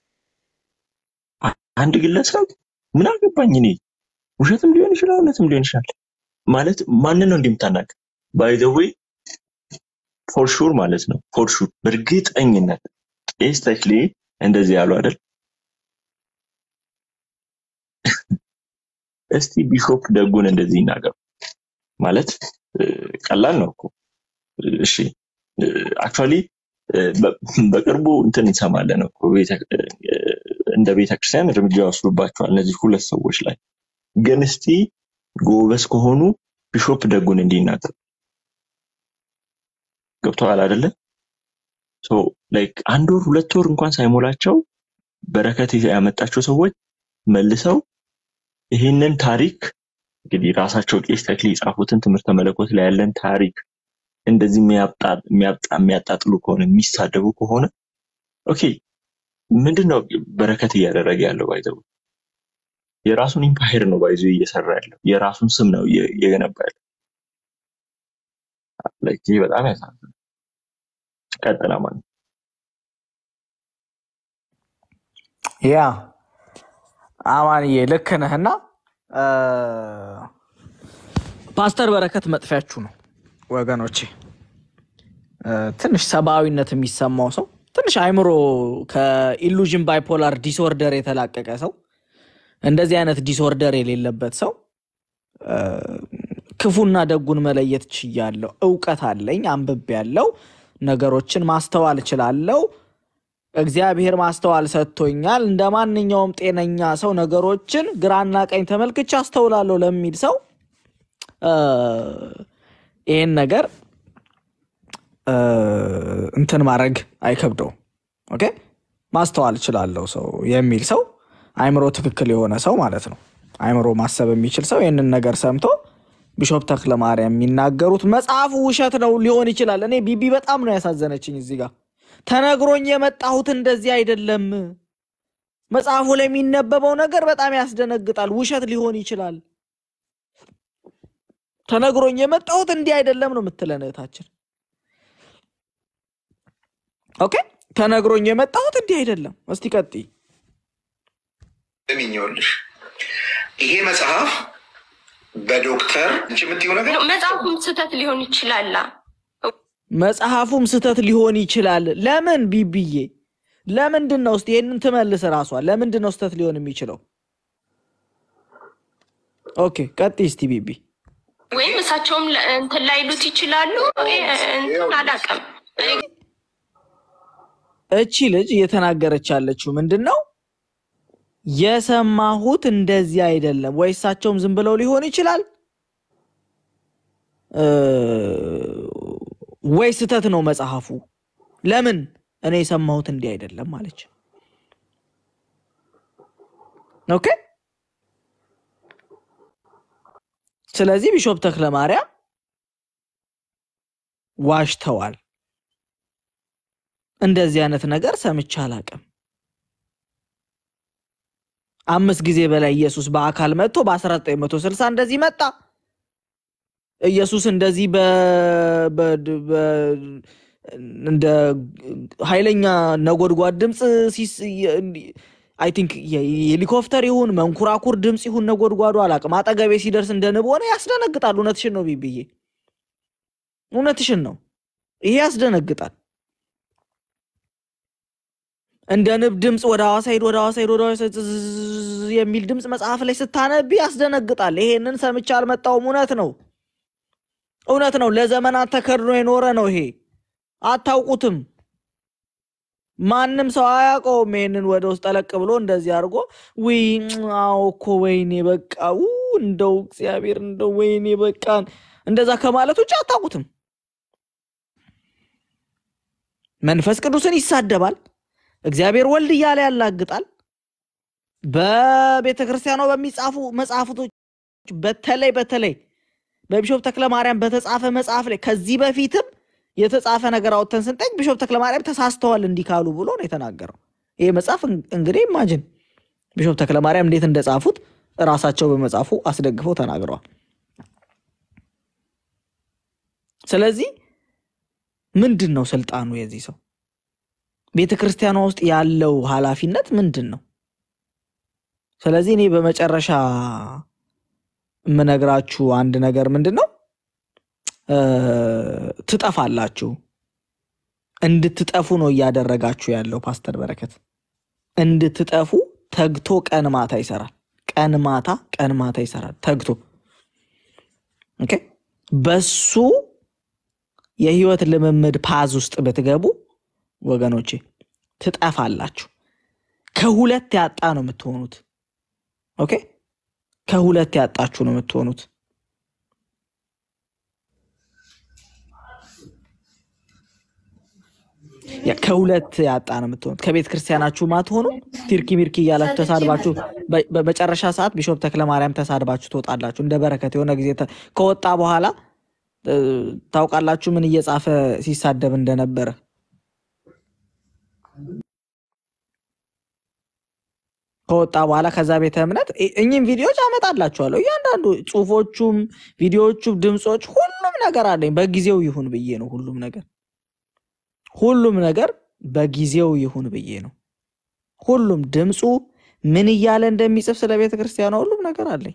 አ- አንድ ግለሰብ ምን አገባኝ እኔ ውሸትም ሊሆን ይችላል እውነትም ሊሆን ይችላል ማለት ማንን ነው እንደምታናገር ባይ ዘ ዌይ ፎር ሹር ማለት ነው ፎር ሹር በእርግጠኝነት ቄስ ተክሌ እንደዚህ ያሉ አይደል እስቲ ቢሾፕ ደጉን እንደዚህ ይናገሩ ማለት እ፣ ቀላል ነው እኮ እሺ አክቹዋሊ በቅርቡ እንትን እንሰማለን እኮ ቤተ- እ፣ እንደ ቤተክርስቲያን እርምጃ ይወስዱባቸዋል እነዚህ ሁለት ሰዎች ላይ ግን እስቲ ጎበዝ ከሆኑ ቢሾፕ ደጉን እንዲናገሩ ገብተዋል አይደለ ሶ ላይክ አንድ ወር ሁለት ወር እንኳን ሳይሞላቸው በረከት ያመጣቸው ሰዎች መልሰው ይህንን ታሪክ እንግዲህ ራሳቸው ቄስ ተክሌ የጻፉትን ትምህርተ መለኮት ላይ ያለን ታሪክ እንደዚህ የሚያጣ- የሚያጣ- የሚያጣጥሉ ከሆነ የሚሳደቡ ከሆነ ኦኬ ምንድን ነው በረከት እያደረገ ያለው ባይዘው የራሱን ኢምፓየር ነው ባይዞ እየሰራ ያለው የራሱን ስም ነው እየ- እየገነባ ያለው Like ይህ በጣም ያሳዝናል ቀጥላ ማለት ያ አማንዬ ልክ ነህና እ፣ ፓስተር በረከት መጥፊያችሁ ነው ወገኖቼ። እ፣ ትንሽ ሰብአዊነት የሚሰማው ሰው ትንሽ አይምሮ ከኢሉዥን ባይፖላር ዲስኦርደር የተላቀቀ ሰው እንደዚህ አይነት ዲስኦርደር የሌለበት ሰው እ፣ ክፉና ደጉን መለየት ችያለሁ፣ እውቀት አለኝ፣ አንብቤ ያለው ነገሮችን ማስተዋል እችላለሁ፣ እግዚአብሔር ማስተዋል ሰጥቶኛል፣ እንደ ማንኛውም ጤነኛ ሰው ነገሮችን ግራና ቀኝ ተመልክቼ አስተውላለሁ ለሚል ሰው እ፣ ይህን ነገር እ፣ እንትን ማድረግ አይከብደውም። ኦኬ ማስተዋል እችላለሁ ሰው የሚል ሰው አይምሮ ትክክል የሆነ ሰው ማለት ነው። አይምሮ ማሰብ የሚችል ሰው ይህንን ነገር ሰምቶ ቢሾፕ ተክለ ማርያም የሚናገሩት መጽሐፉ ውሸት ነው ሊሆን ይችላል። እኔ ቢቢ በጣም ነው ያሳዘነችኝ እዚህ ጋር ተነግሮኝ የመጣሁት እንደዚህ አይደለም። መጽሐፉ ላይ የሚነበበው ነገር በጣም ያስደነግጣል። ውሸት ሊሆን ይችላል። ተነግሮኝ የመጣሁት እንዲህ አይደለም ነው የምትለን እህታችን። ኦኬ ተነግሮኝ የመጣሁት እንዲህ አይደለም። እስቲ ቀጥይ። እምኛውልሽ ይሄ መጽሐፍ በዶክተር እንጂ የምትይው ነገር መጽሐፉም ስህተት ሊሆን ይችላላ። መጽሐፉም ስህተት ሊሆን ይችላል። ለምን ቢብዬ? ለምንድን ነው እስቲ ይህንን ትመልስ ራሷ። ለምንድን ነው ስህተት ሊሆን የሚችለው? ኦኬ ቀጥይ እስቲ ቢቢ። ወይም እሳቸውም ለ- እንትን ላይሉት ይችላሉ። እንትን አላውቅም። እቺ ልጅ እየተናገረች ያለችው ምንድን ነው? የሰማሁት እንደዚህ አይደለም ወይ? እሳቸውም ዝም ብለው ሊሆን ይችላል እ ወይ ስህተት ነው መጽሐፉ። ለምን እኔ የሰማሁት እንዲህ አይደለም ማለች። ኦኬ። ስለዚህ ቢሾፕ ተክለ ማርያም ዋሽተዋል። እንደዚህ አይነት ነገር ሰምቼ አላቅም። አምስት ጊዜ በላይ ኢየሱስ በአካል መጥቶ በ1960 እንደዚህ መጣ። ኢየሱስ እንደዚህ በ በ- በ- እንደ ኃይለኛ ነጎድጓድ ድምፅ ሲስ አይ ቲንክ የሄሊኮፕተር ይሁን መንኮራኩር ድምፅ ይሁን ነጎድጓዱ አላቅም። አጠገቤ ሲደርስ እንደ ንብ ሆነ። ያስደነግጣል። እውነትሽን ነው ቢብዬ፣ እውነትሽን ነው። ይሄ ያስደነግጣል። እንደ ንብ ድምፅ ወደ ሐዋሳ ሂድ፣ ወደ ሐዋሳ ሂድ፣ ወደ ሐዋሳ ሂድ ዝዝዝዝ የሚል ድምፅ መጽሐፍ ላይ ስታነቢ ያስደነግጣል። ይሄንን ሰምቼ አልመጣውም። እውነት ነው፣ እውነት ነው። ለዘመናት ተከድኖ የኖረ ነው። ይሄ አታውቁትም። ማንም ሰው አያውቀውም። ይሄንን ወደ ውስጥ ጠለቅ ብሎ እንደዚህ አድርጎ ውይ አዎ እኮ ወይኔ በቃ ው እንደው እግዚአብሔር እንደው ወይኔ በቃ እንደዛ ከማለት ውጭ አታውቁትም። መንፈስ ቅዱስን ይሳደባል። እግዚአብሔር ወልድ እያለ ያላግጣል። በቤተ ክርስቲያኗ በሚጻፉ መጽሐፍቶች በተለይ በተለይ በቢሾፕ ተክለ ማርያም በተጻፈ መጽሐፍ ላይ ከዚህ በፊትም የተጻፈ ነገር አውጥተን ስንጠይቅ ቢሾፕ ተክለ ማርያም ተሳስተዋል እንዲህ ካሉ ብሎ ነው የተናገረው። ይሄ መጽሐፍ እን- እንግዲህ ኢማጅን ቢሾፕ ተክለ ማርያም እንዴት እንደጻፉት እራሳቸው በመጽሐፉ አስደግፈው ተናግረዋል። ስለዚህ ምንድን ነው ስልጣኑ የዚህ ሰው? ቤተ ክርስቲያኗ ውስጥ ያለው ኃላፊነት ምንድን ነው? ስለዚህ እኔ በመጨረሻ የምነግራችሁ አንድ ነገር ምንድን ነው እ ትጠፋላችሁ። እንድትጠፉ ነው እያደረጋችሁ ያለው ፓስተር በረከት። እንድትጠፉ ተግቶ ቀን ማታ ይሰራል። ቀን ማታ ቀን ማታ ይሰራል ተግቶ። ኦኬ በሱ የህይወት ልምምድ ፓዝ ውስጥ ብትገቡ ወገኖቼ ትጠፋላችሁ። ከሁለት ያጣ ነው የምትሆኑት። ኦኬ ከሁለት ያጣችሁ ነው የምትሆኑት። ያ ከሁለት ያጣ ነው የምትሆኑት። ከቤተ ክርስቲያናችሁ ማትሆኑ ቲርኪ ሚርኪ እያላችሁ ተሳድባችሁ በ- በመጨረሻ ሰዓት ቢሾፕ ተክለ ማርያም ተሳድባችሁ ትወጣላችሁ። እንደ በረከት የሆነ ጊዜ ተ- ከወጣ በኋላ እ፣ ታውቃላችሁ ምን እየጻፈ ሲሳደብ እንደነበረ። ከወጣ በኋላ ከዛ ቤተ እምነት እ- እኚህም ቪዲዮዎች አመጣላችኋለሁ። እያንዳንዱ ጽሁፎቹም፣ ቪዲዮዎቹም፣ ድምፆች ሁሉም ነገር አለኝ። በጊዜው ይሁን ብዬ ነው ሁሉም ነገር ሁሉም ነገር በጊዜው ይሁን ብዬ ነው። ሁሉም ድምፁ ምን እያለ እንደሚጽፍ ስለ ቤተ ክርስቲያኗ ሁሉም ነገር አለኝ።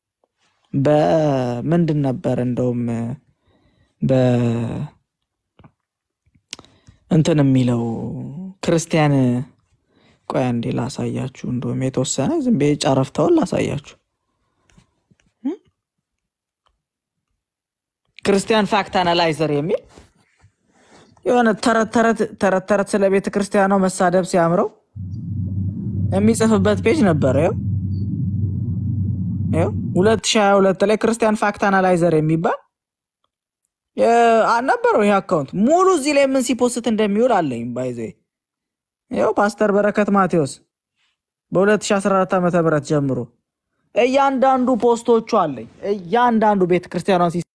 በምንድን ነበር እንደውም በ እንትን የሚለው ክርስቲያን ቆይ አንዴ ላሳያችሁ። እንደውም የተወሰነ ዝም ብዬ ጨረፍታውን ላሳያችሁ። እም? ክርስቲያን ፋክት አናላይዘር የሚል የሆነ ተረት ተረት ተረት ተረት ስለ ቤተ ክርስቲያኗ መሳደብ ሲያምረው የሚጽፍበት ፔጅ ነበረ። ይኸው ይኸው 2022 ላይ ክርስቲያን ፋክት አናላይዘር የሚባል የ- አ- ነበረው ይሄ አካውንት ሙሉ እዚህ ላይ ምን ሲፖስት እንደሚውል አለኝ። ባይዘ ይኸው ፓስተር በረከት ማቴዎስ በ2014 ዓ ም ጀምሮ እያንዳንዱ ፖስቶቹ አለኝ። እያንዳንዱ ቤተ ክርስቲያኗን ሲ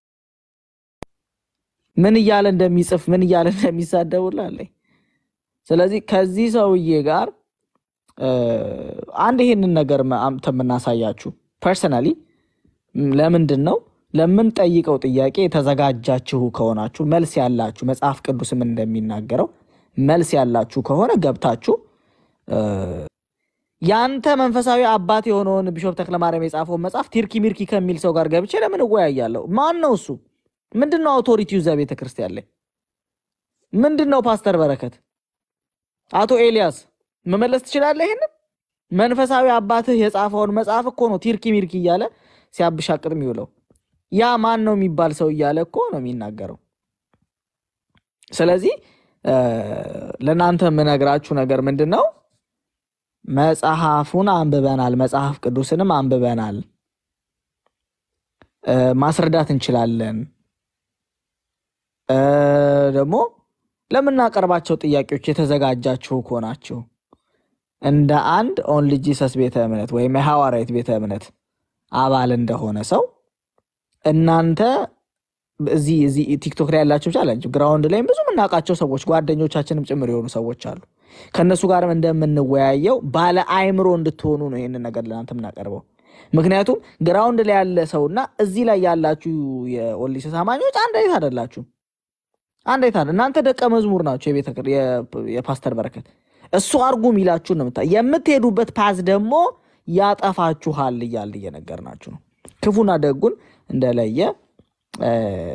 ምን እያለ እንደሚጽፍ ምን እያለ እንደሚሳደቡላ አለኝ። ስለዚህ ከዚህ ሰውዬ ጋር እ፣ አንድ ይሄንን ነገር መ- አምጥተን የምናሳያችሁ ፐርሰናሊ ለምንድን ነው ለምንጠይቀው ጥያቄ የተዘጋጃችሁ ከሆናችሁ መልስ ያላችሁ መጽሐፍ ቅዱስም እንደሚናገረው መልስ ያላችሁ ከሆነ ገብታችሁ እ፣ ያንተ መንፈሳዊ አባት የሆነውን ቢሾፕ ተክለማርያም የጻፈውን መጽሐፍ ቲርኪ ሚርኪ ከሚል ሰው ጋር ገብቼ ለምን እወያያለሁ? ማን ነው እሱ? ምንድን ነው አውቶሪቲው እዛ ቤተ ክርስቲያን ላይ ምንድን ነው? ፓስተር በረከት፣ አቶ ኤልያስ መመለስ ትችላለህ? ይሄንን መንፈሳዊ አባትህ የጻፈውን መጽሐፍ እኮ ነው ቲርኪ ሚርኪ እያለ ሲያብሻቅጥ የሚውለው። ያ ማን ነው የሚባል ሰው እያለ እኮ ነው የሚናገረው። ስለዚህ እ፣ ለእናንተ የምነግራችሁ ነገር ምንድን ነው? መጽሐፉን አንብበናል፣ መጽሐፍ ቅዱስንም አንብበናል፣ እ፣ ማስረዳት እንችላለን። እ፣ ደግሞ ለምናቀርባቸው ጥያቄዎች የተዘጋጃችሁ ከሆናችሁ እንደ አንድ ኦንሊ ጂሰስ ቤተ እምነት ወይም የሐዋርያት ቤተ እምነት አባል እንደሆነ ሰው እናንተ እዚህ እዚህ ቲክቶክ ላይ ያላቸው ብቻ አላቸው ግራውንድ ላይም ብዙ የምናውቃቸው ሰዎች ጓደኞቻችንም ጭምር የሆኑ ሰዎች አሉ። ከእነሱ ጋርም እንደምንወያየው ባለ አእምሮ እንድትሆኑ ነው ይህንን ነገር ለእናንተ የምናቀርበው። ምክንያቱም ግራውንድ ላይ ያለ ሰውና እዚህ ላይ ያላችሁ የኦሊስ አማኞች አንድ አይነት አይደላችሁም። አንድ አይነት አይደል። እናንተ ደቀ መዝሙር ናቸው የቤተ ክር- የ- የፓስተር በረከት እሱ አርጉ የሚላችሁን ነው የምታ የምትሄዱበት ፓዝ ደግሞ ያጠፋችኋል እያል እየነገርናችሁ ነው። ክፉና ደጉን እንደለየ እ፣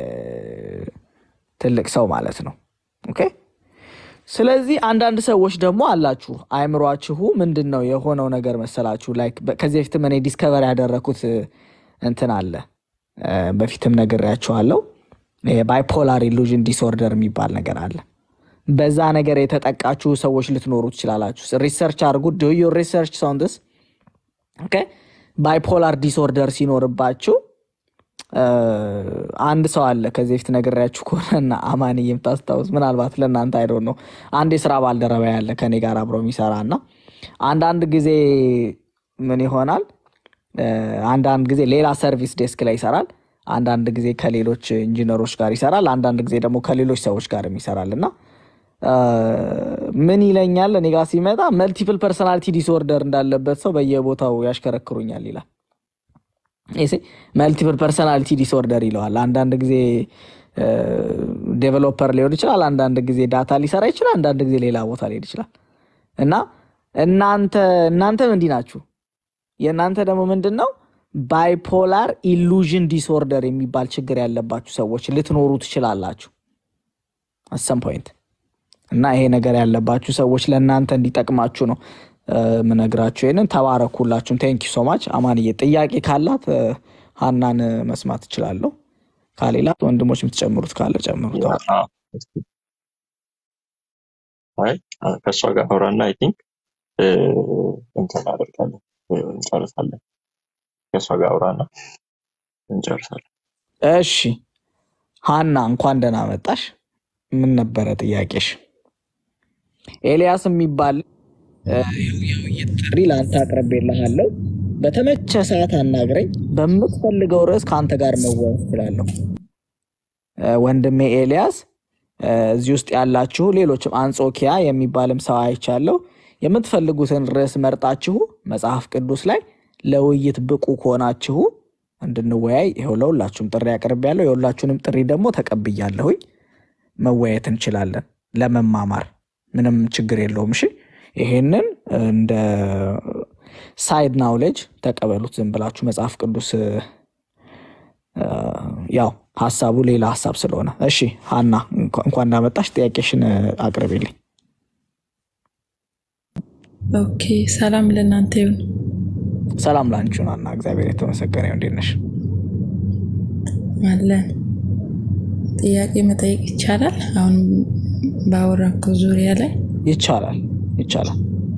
ትልቅ ሰው ማለት ነው። ኦኬ። ስለዚህ አንዳንድ ሰዎች ደግሞ አላችሁ አእምሯችሁ ምንድን ነው የሆነው ነገር መሰላችሁ? ላይክ በ- ከዚህ በፊትም እኔ ዲስከቨር ያደረኩት እ፣ እንትን አለ እ፣ በፊትም ነግሬያችኋለሁ። ባይፖላር ኢሉዥን ዲስኦርደር የሚባል ነገር አለ። በዛ ነገር የተጠቃችሁ ሰዎች ልትኖሩ ትችላላችሁ። ሪሰርች አድርጉ። ዱ ዩር ሪሰርች ሳውንድስ ኦኬ። ባይፖላር ዲስኦርደር ሲኖርባችሁ እ፣ አንድ ሰው አለ ከዚህ በፊት ነግሬያችሁ ከሆነና አማን የምታስታውስ ምናልባት ለእናንተ አይዶ ነው። አንድ የስራ ባልደረባ ያለ ከኔ ጋር አብሮ የሚሰራ እና አንዳንድ ጊዜ ምን ይሆናል እ፣ አንዳንድ ጊዜ ሌላ ሰርቪስ ዴስክ ላይ ይሰራል። አንዳንድ ጊዜ ከሌሎች ኢንጂነሮች ጋር ይሰራል። አንዳንድ ጊዜ ደግሞ ከሌሎች ሰዎች ጋርም ይሰራል እና እ፣ ምን ይለኛል እኔ ጋር ሲመጣ መልቲፕል ፐርሰናሊቲ ዲስኦርደር እንዳለበት ሰው በየቦታው ያሽከረክሩኛል ይላል። መልቲፕል ፐርሰናሊቲ ዲስኦርደር ይለዋል። አንዳንድ ጊዜ ዴቨሎፐር ሊሆን ይችላል፣ አንዳንድ ጊዜ ዳታ ሊሰራ ይችላል፣ አንዳንድ ጊዜ ሌላ ቦታ ሊሄድ ይችላል። እና እናንተ እናንተም እንዲህ ናችሁ። የእናንተ ደግሞ ምንድን ነው ባይፖላር ኢሉዥን ዲስኦርደር የሚባል ችግር ያለባችሁ ሰዎች ልትኖሩ ትችላላችሁ አሰም ፖይንት እና ይሄ ነገር ያለባችሁ ሰዎች ለእናንተ እንዲጠቅማችሁ ነው እ፣ ምነግራችሁ። ይህንን ተባረኩላችሁም። ቴንክ ሶ ማች። አማንዬ ጥያቄ ካላት እ፣ ሀናን መስማት እችላለሁ። ካሌላ ወንድሞች የምትጨምሩት ካለ ጨምሩት። አዎ። አይ ከእሷ ጋር አውራና አይ ቲንክ እንትን እናደርጋለን እ፣ እንጨርሳለን። ከእሷ ጋር አውራና እንጨርሳለን። እሺ ሀና እንኳን ደህና መጣሽ። ምን ነበረ ጥያቄሽ? ኤልያስ የሚባል እ፣ የውይይት ጥሪ ለአንተ አቅርቤልሃለሁ። በተመቸ ሰዓት አናግረኝ። በምትፈልገው ርዕስ ከአንተ ጋር መወያየት እችላለሁ። እ፣ ወንድሜ ኤልያስ እ፣ እዚህ ውስጥ ያላችሁ ሌሎችም አንጾኪያ የሚባልም ሰው አይቻለሁ። የምትፈልጉትን ርዕስ መርጣችሁ መጽሐፍ ቅዱስ ላይ ለውይይት ብቁ ከሆናችሁ እንድንወያይ ይኸው ለሁላችሁም ጥሪ አቅርቤያለሁ። የሁላችሁንም ጥሪ ደግሞ ተቀብያለሁኝ። መወያየት እንችላለን ለመማማር ምንም ችግር የለውም። እሺ ይሄንን እንደ ሳይድ ናውሌጅ ተቀበሉት። ዝም ብላችሁ መጽሐፍ ቅዱስ እ፣ ያው ሀሳቡ ሌላ ሀሳብ ስለሆነ። እሺ ሀና እንኳ- እንኳን እንዳመጣሽ ጥያቄሽን እ፣ አቅርቢልኝ። ኦኬ ሰላም ለእናንተ ይሁን። ሰላም ላንቺን ሀና፣ እግዚአብሔር የተመሰገነ ይሁን። እንዴት ነሽ? አለን ጥያቄ መጠየቅ ይቻላል? አሁን ባወራከው ዙሪያ ላይ ይቻላል ይቻላል።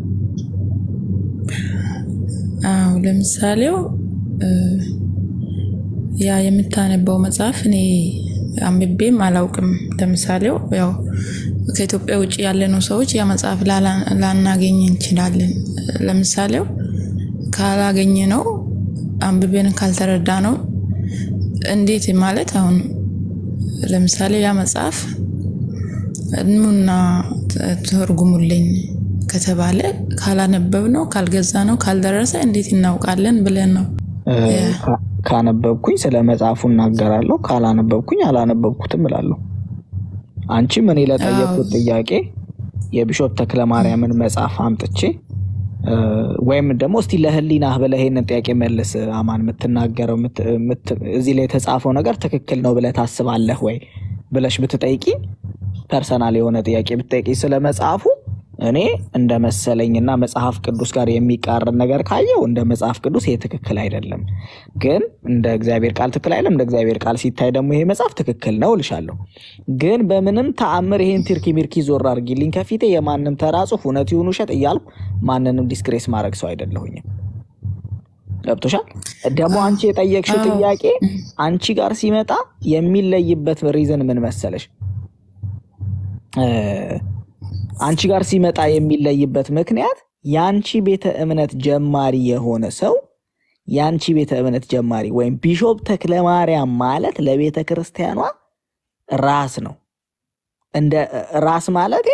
አዎ፣ ለምሳሌው እ፣ ያ የምታነበው መጽሐፍ እኔ አንብቤም አላውቅም። ለምሳሌው ያው ከኢትዮጵያ ውጭ ያለነው ሰዎች ያ መጽሐፍ ላላ- ላናገኝ እንችላለን። ለምሳሌው ካላገኘ ነው አንብቤን ካልተረዳ ነው እንዴት ማለት አሁን ለምሳሌ ያ መጽሐፍ ኑና ተርጉሙልኝ ከተባለ ካላነበብ ነው ካልገዛ ነው ካልደረሰ እንዴት እናውቃለን ብለን ነው። እ፣ ካ- ካነበብኩኝ ስለ መጽሐፉ እናገራለሁ፣ ካላነበብኩኝ አላነበብኩትም እላለሁ። አንቺም እኔ ለጠየቅኩት ጥያቄ የቢሾፕ ተክለ ማርያምን መጽሐፍ አምጥቼ እ፣ ወይም ደግሞ እስቲ ለህሊናህ ብለህ ይሄንን ጥያቄ መልስ አማን፣ የምትናገረው የምት- የምት- እዚህ ላይ የተጻፈው ነገር ትክክል ነው ብለህ ታስባለህ ወይ ብለሽ ብትጠይቂ፣ ፐርሰናል የሆነ ጥያቄ ብትጠይቂ ስለ መጽሐፉ እኔ እንደ መሰለኝና መጽሐፍ ቅዱስ ጋር የሚቃረን ነገር ካየው እንደ መጽሐፍ ቅዱስ ይሄ ትክክል አይደለም፣ ግን እንደ እግዚአብሔር ቃል ትክክል አይደለም። እንደ እግዚአብሔር ቃል ሲታይ ደግሞ ይሄ መጽሐፍ ትክክል ነው እልሻለሁ። ግን በምንም ተአምር ይሄን ትርኪ ሚርኪ ዞር አድርጊልኝ ከፊቴ የማንም ተራ ጽሑፍ እውነት ይሁን ውሸት እያልኩ ማንንም ዲስክሬስ ማድረግ ሰው አይደለሁኝም። ገብቶሻል? ደግሞ አንቺ የጠየቅሽው አዎ። ጥያቄ አንቺ ጋር ሲመጣ የሚለይበት ሪዝን ምን መሰለሽ? እ፣ አንቺ ጋር ሲመጣ የሚለይበት ምክንያት የአንቺ ቤተ እምነት ጀማሪ የሆነ ሰው የአንቺ ቤተ እምነት ጀማሪ ወይም ቢሾፕ ተክለ ማርያም ማለት ለቤተ ክርስቲያኗ ራስ ነው። እንደ ራስ ማለት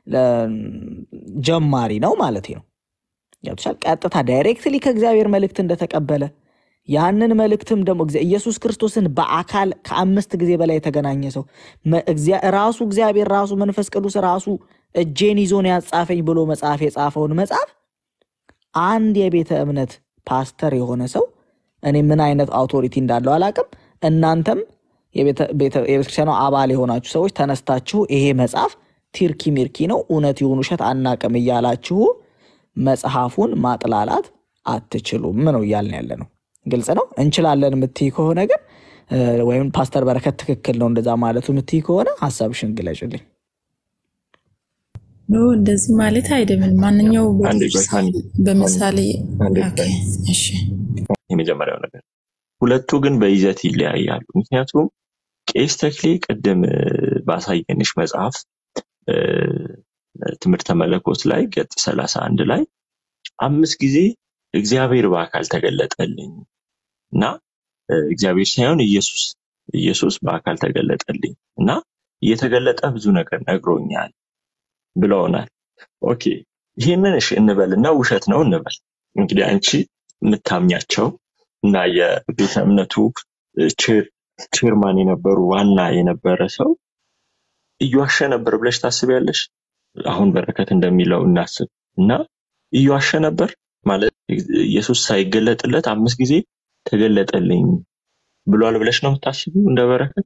ጀማሪ ነው ማለት ነው። ገብቶሻል? ቀጥታ ዳይሬክትሊ ከእግዚአብሔር መልእክት እንደተቀበለ ያንን መልእክትም ደግሞ እግዚአ- ኢየሱስ ክርስቶስን በአካል ከአምስት ጊዜ በላይ የተገናኘ ሰው መ- እግዚአ- ራሱ እግዚአብሔር ራሱ መንፈስ ቅዱስ ራሱ እጄን ይዞን ያጻፈኝ ብሎ መጽሐፍ የጻፈውን መጽሐፍ አንድ የቤተ እምነት ፓስተር የሆነ ሰው እኔ ምን አይነት አውቶሪቲ እንዳለው አላቅም። እናንተም የቤተ- ቤተ- የቤተክርስቲያኗ አባል የሆናችሁ ሰዎች ተነስታችሁ ይሄ መጽሐፍ ቲርኪ ሚርኪ ነው፣ እውነት ይሁን ውሸት አናቅም እያላችሁ መጽሐፉን ማጥላላት አትችሉም ነው እያልን ያለ ነው። ግልጽ ነው። እንችላለን የምትይ ከሆነ ግን እ፣ ወይም ፓስተር በረከት ትክክል ነው እንደዛ ማለቱ የምትይ ከሆነ ሀሳብሽን ግለጭልኝ። ኖ እንደዚህ ማለት አይደለም። ማንኛው አንዴ ቆይ ሀኒ፣ በምሳሌ አንዴ ኦኬ፣ ቆይ። እሺ የመጀመሪያው ነገር ሁለቱ ግን በይዘት ይለያያሉ። ምክንያቱም ቄስ ተክሌ ቅድም እ፣ ባሳየንሽ መጽሐፍ እ፣ ትምህርተ መለኮት ላይ ገጽ ሰላሳ አንድ ላይ አምስት ጊዜ እግዚአብሔር በአካል ተገለጠልኝ እና እ፣ እግዚአብሔር ሳይሆን ኢየሱስ ኢየሱስ በአካል ተገለጠልኝ እና እየተገለጠ ብዙ ነገር ነግሮኛል ብለውናል። ኦኬ ይህንን እሺ እንበልና ውሸት ነው እንበል። እንግዲህ አንቺ የምታምኛቸው እና የቤተ እምነቱ እ፣ ቼር- ቼርማን የነበሩ ዋና የነበረ ሰው እየዋሸ ነበር ብለሽ ታስቢያለሽ? አሁን በረከት እንደሚለው እናስብ እና እየዋሸ ነበር ማለት ኢየሱስ ሳይገለጥለት አምስት ጊዜ ተገለጠልኝ ብሏል ብለሽ ነው የምታስቢው? እንደ በረከት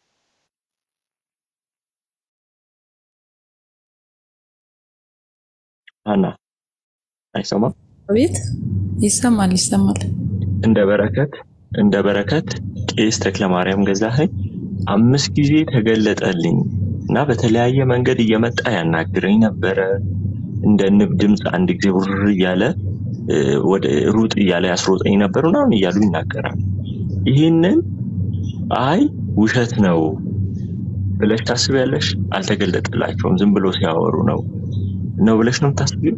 አና አይሰማም። ቤት ይሰማል ይሰማል። እንደ በረከት እንደ በረከት ቄስ ተክለ ማርያም ገዛኸኝ አምስት ጊዜ ተገለጠልኝ እና በተለያየ መንገድ እየመጣ ያናግረኝ ነበረ። እንደ ንብ ድምፅ አንድ ጊዜ ውር እያለ እ፣ ወደ ሩጥ እያለ ያስሮጠኝ ነበር ምናምን እያሉ ይናገራል። ይህንን አይ ውሸት ነው ብለሽ ታስቢያለሽ? አልተገለጠላቸውም ዝም ብሎ ሲያወሩ ነው ነው ብለሽ ነው የምታስቢው?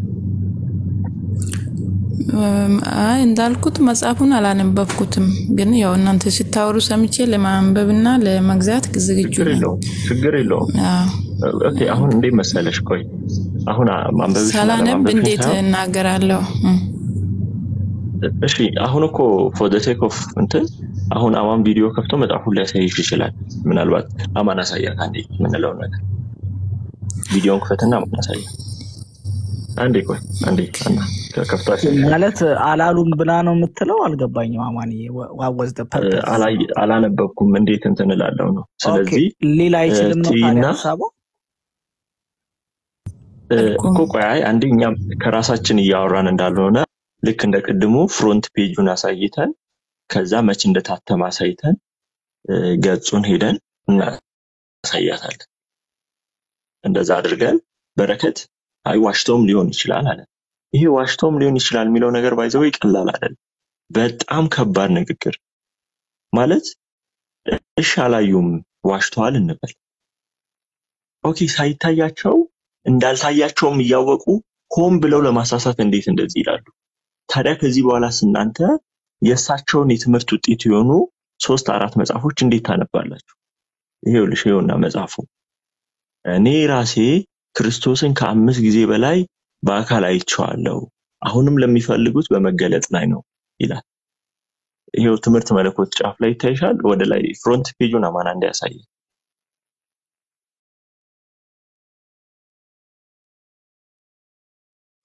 እም፣ አይ እንዳልኩት መጽሐፉን አላነበብኩትም፣ ግን ያው እናንተ ስታወሩ ሰምቼ ለማንበብና ለመግዛት ዝግጁ ችግር ነኝ። የለውም ችግር የለውም። አዎ። ኦኬ አሁን እንዴት መሰለሽ፣ ቆይ አሁን አ- ማንበብሽና ሳላነብ ለማንበብሽን እንዴት ሳይሆን እናገራለሁ? እም፣ እሺ አሁን እኮ ፎር ዘ ሴክ ኦፍ እንትን አሁን አማን ቪዲዮ ከፍቶ መጽሐፉን ሊያሳይሽ ይችላል። ምናልባት አማን አሳያት አንዴ የምንለውን ነገር ቪዲዮን ክፈትና አማን አሳያት። አንዴ ቆይ አንዴ አና ከፍቶ አሳያት። ማለት አላሉም ብላ ነው የምትለው? አልገባኝም። አማንዬ ዋወዝ ፐርፐስ አላይ- አላነበብኩም እንዴት እንትን እላለሁ ነው። ስለዚህ ሊል አይችልም ነው ትይና ታዲያ ሀሳቡ? እ፣ አልኩም። እኮ ቆይ አይ አንዴ እኛም ከራሳችን እያወራን እንዳልሆነ ልክ እንደ ቅድሙ ፍሮንት ፔጁን አሳይተን ከዛ መች እንደታተመ አሳይተን እ፣ ገጹን ሄደን እናሳያታለን። እንደዛ አድርገን በረከት አይ ዋሽቶም ሊሆን ይችላል አለ። ይሄ ዋሽቶም ሊሆን ይችላል የሚለው ነገር ባይዘው ቀላል አይደለም። በጣም ከባድ ንግግር ማለት እሺ አላዩም ዋሽተዋል እንበል። ኦኬ ሳይታያቸው እንዳልታያቸውም እያወቁ ሆን ብለው ለማሳሳት እንዴት እንደዚህ ይላሉ? ታዲያ ከዚህ በኋላስ እናንተ የእሳቸውን የትምህርት ውጤት የሆኑ ሶስት አራት መጽሐፎች እንዴት ታነባላችሁ? ይሄውልሽ ይኸውና መጽሐፉ እኔ ራሴ ክርስቶስን ከአምስት ጊዜ በላይ በአካል አይቼዋለሁ፣ አሁንም ለሚፈልጉት በመገለጥ ላይ ነው ይላል። ይሄው ትምህርት መለኮት ጫፍ ላይ ይታይሻል። ወደ ላይ ፍሮንት ፔጁን አማን እንዲያሳይ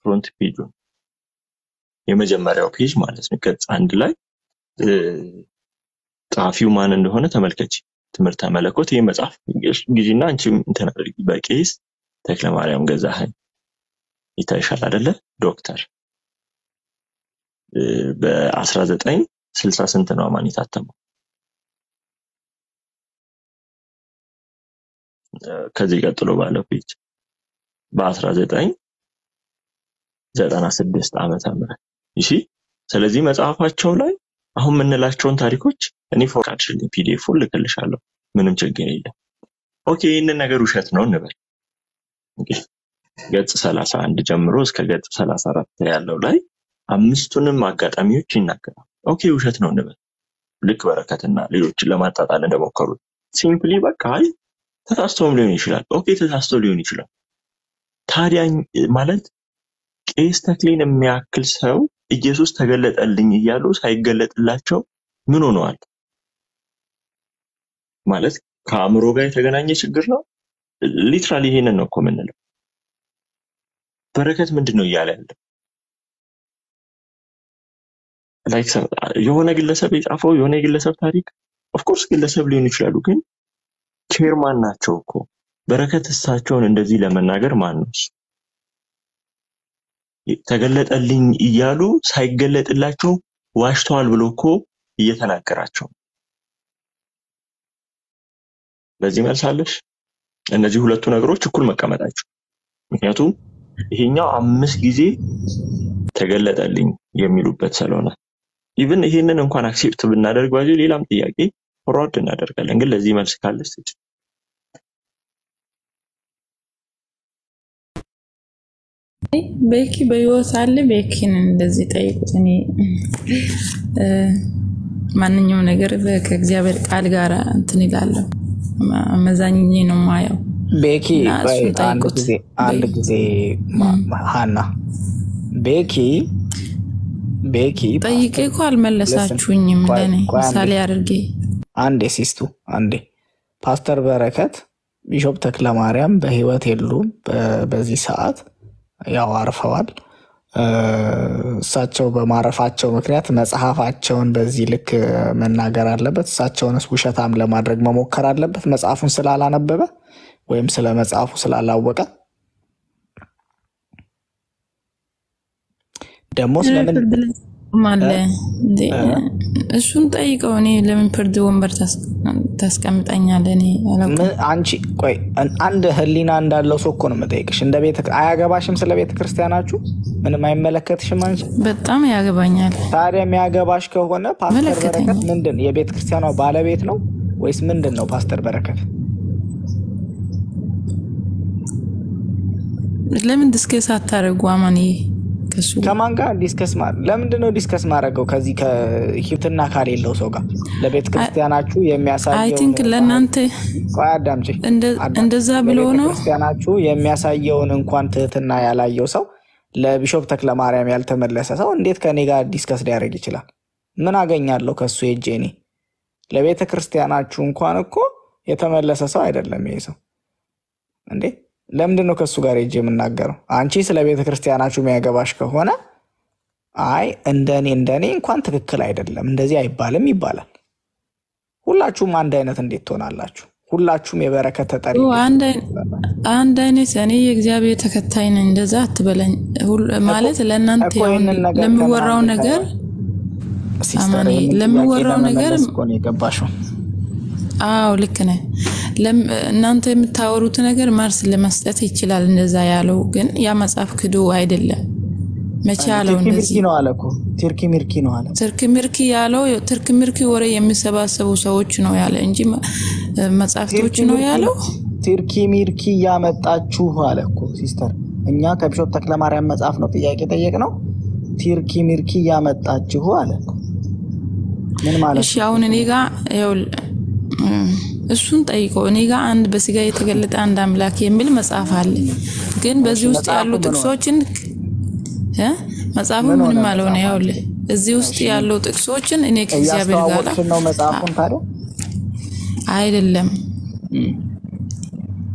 ፍሮንት ፔጁ የመጀመሪያው ፔጅ ማለት ነው። ገጽ አንድ ላይ እ፣ ጸሐፊው ማን እንደሆነ ተመልከች። ትምህርተ መለኮት ይህ መጽሐፍ ጊዜና አንቺም እንትን አድርጊ። በቄስ ተክለማርያም ገዛኸኝ ይታይሻል አይደለ? ዶክተር እ፣ በ1960 ስንት ነው አማን የታተመው? እ፣ ከዚህ ቀጥሎ ባለው ፔጅ በ1996 ዓመተ ምህረት እሺ። ስለዚህ መጽሐፋቸው ላይ አሁን የምንላቸውን ታሪኮች እኔ ፎርካድሽልኝ ፒዲኤፍ ልክልሻለሁ። ምንም ችግር የለም። ኦኬ ይህንን ነገር ውሸት ነው እንበል። እንግዲህ ገጽ 31 ጀምሮ እስከ ገጽ 34 ያለው ላይ አምስቱንም አጋጣሚዎች ይናገራል። ኦኬ ውሸት ነው እንበል። ልክ በረከትና ሌሎችን ለማጣጣል እንደሞከሩት ሲምፕሊ በቃ አይ ተሳስቶም ሊሆን ይችላል። ኦኬ ተሳስቶ ሊሆን ይችላል። ታዲያ ማለት ቄስ ተክሌን የሚያክል ሰው ኢየሱስ ተገለጠልኝ እያሉ ሳይገለጥላቸው ምን ሆነዋል? ማለት ከአእምሮ ጋር የተገናኘ ችግር ነው። ሊትራሊ ይሄንን ነው እኮ የምንለው። በረከት ምንድን ነው እያለ ያለ ላይክ የሆነ ግለሰብ የጻፈው የሆነ የግለሰብ ታሪክ ኦፍኮርስ ግለሰብ ሊሆኑ ይችላሉ፣ ግን ቼርማን ናቸው እኮ በረከት እሳቸውን እንደዚህ ለመናገር ማን ነው እሱ? ተገለጠልኝ እያሉ ሳይገለጥላቸው ዋሽተዋል ብሎ እኮ እየተናገራቸው ነው። በዚህ መልስ አለሽ? እነዚህ ሁለቱ ነገሮች እኩል መቀመጣቸው ምክንያቱም ይሄኛው አምስት ጊዜ ተገለጠልኝ የሚሉበት ስለሆነ ኢቭን ይሄንን እንኳን አክሴፕት ብናደርግ ባዚ ሌላም ጥያቄ ፎርዋርድ እናደርጋለን። ግን ለዚህ መልስ ካለስ ትጭ ቤኪ በህይወት አለ። ቤኪን እንደዚህ ጠይቁት። እኔ እ፣ ማንኛውም ነገር በ- ከእግዚአብሔር ቃል ጋር እንትን ይላለሁ። አመዛኝኜ ነው ማየው ቤኪ እና ቆይ እሱን አንድ ጠይቁት። ጊዜ አንድ ቤ- ጊዜ ማ- ማ- ሀና ቤኪ ቤኪ ጠይቄ እኮ አልመለሳችሁኝም። ቆይ ለእኔ ቆይ አንዴ ምሳሌ አድርጌ አንዴ ሲስቱ አንዴ ፓስተር በረከት ቢሾፕ ተክለማርያም በህይወት የሉም በ- በዚህ ሰዓት ያው አርፈዋል። እ፣ እሳቸው በማረፋቸው ምክንያት መጽሐፋቸውን በዚህ ልክ መናገር አለበት። እሳቸውንስ ውሸታም ለማድረግ መሞከር አለበት መጽሐፉን ስላላነበበ ወይም ስለ መጽሐፉ ስላላወቀ ደግሞ ስለምን ፍርድ ላይ ቆማለ እንዴ? እሱን ጠይቀው። እኔ ለምን ፍርድ ወንበር ታስ- ታስቀምጠኛለህ? እኔ አላውቅም። ምን አንቺ ቆይ አን- አንድ ህሊና እንዳለው ሰው እኮ ነው የምጠይቅሽ። እንደ ቤተ አያገባሽም? ስለ ቤተ ክርስቲያናችሁ ምንም አይመለከትሽም አንቺ? በጣም ያገባኛል። ታዲያ የሚያገባሽ ከሆነ ፓስተር መለከተኝ በረከት ምንድን የቤተ ክርስቲያኗ ባለቤት ነው ወይስ ምንድን ነው? ፓስተር በረከት ለምን ዲስከስ አታደርጉ? አማን ከሱ ጋር ከማን ጋር ዲስከስ ማ ለምንድን ነው ዲስከስ ማድረገው? ከዚህ ከሂብትና ካሌለው ሰው ጋር ለቤተ ክርስቲያናችሁ አይ የሚያሳየውን ቲንክ ለእናንተ ቆይ አዳምጪ እንደ- አዳምጪ። እንደዛ ብሎ ለቤተ ነው ክርስቲያናችሁ የሚያሳየውን እንኳን ትህትና ያላየው ሰው ለቢሾፕ ተክለ ማርያም ያልተመለሰ ሰው እንዴት ከኔ ጋር ዲስከስ ሊያደርግ ይችላል? ምን አገኛለሁ ከሱ ሄጄ እኔ? ለቤተ ክርስቲያናችሁ እንኳን እኮ የተመለሰ ሰው አይደለም ይሄ ሰው እንዴ። ለምንድን ነው ከሱ ጋር ሄጄ የምናገረው? አንቺ ስለ ቤተ ክርስቲያናችሁ የሚያገባሽ ከሆነ አይ እንደኔ እንደኔ እንኳን ትክክል አይደለም እንደዚህ አይባልም ይባላል። ሁላችሁም አንድ አይነት እንዴት ትሆናላችሁ? ሁላችሁም የበረከት ተጠሪ ኦ፣ እንዴት አንድ አይ- ትሆናላችሁ? አንድ አይነት እኔ የእግዚአብሔር ተከታይ ነኝ። እንደዛ አትበለኝ። ሁል- ማለት ለእናንተ እኮ አሁን ይህንን ነገር ለሚወራው ከእናንተ ነገር ሲስተር አማኔ ይህንን ጥያቄ ለሚወራው ነገር ለመመለስ እኮ ነው የገባሽው። አዎ ልክ ነህ። ለም- እናንተ የምታወሩት ነገር መልስ ለመስጠት ይችላል። እንደዛ ያለው ግን ያ መጽሐፍ ክዶ አይደለም። መቼ ያለው ቲርኪ ሚርኪ እንደዚህ ነው አለ እኮ ቲርኪ ሚርኪ ነው አለ። ትርክ ምርኪ ያለው ትርክ ምርኪ ወሬ የሚሰባሰቡ ሰዎች ነው ያለ እንጂ መ- መጽሐፍቶች ቲርኪ ነው ሚርኪ ያለው። ቲርኪ ሚርኪ እያመጣችሁ አለ እኮ ሲስተር። እኛ ከቢሾፕ ተክለማርያም መጽሐፍ ነው ጥያቄ ጠየቅ ነው። ቲርኪ ሚርኪ እያመጣችሁ አለ እኮ። ምን ማለት እሺ አሁን እኔ ጋ ይኸውልህ፣ እም፣ እሱን ጠይቆ እኔ ጋ አንድ በስጋ የተገለጠ አንድ አምላክ የሚል መጽሐፍ አለ። ግን በዚህ ውስጥ መጽሐፉ ያሉ ምን ሆነ? ጥቅሶችን እ መጽሐፉ ምን ሆነ ምንም አልሆነ። መጽሐፉ? ይኸውልህ እዚህ ውስጥ ያለው ጥቅሶችን እኔ ከእግዚአብሔር ጋር እያስተዋወቅሽን ነው መጽሐፉን ታዲያ? አይደለም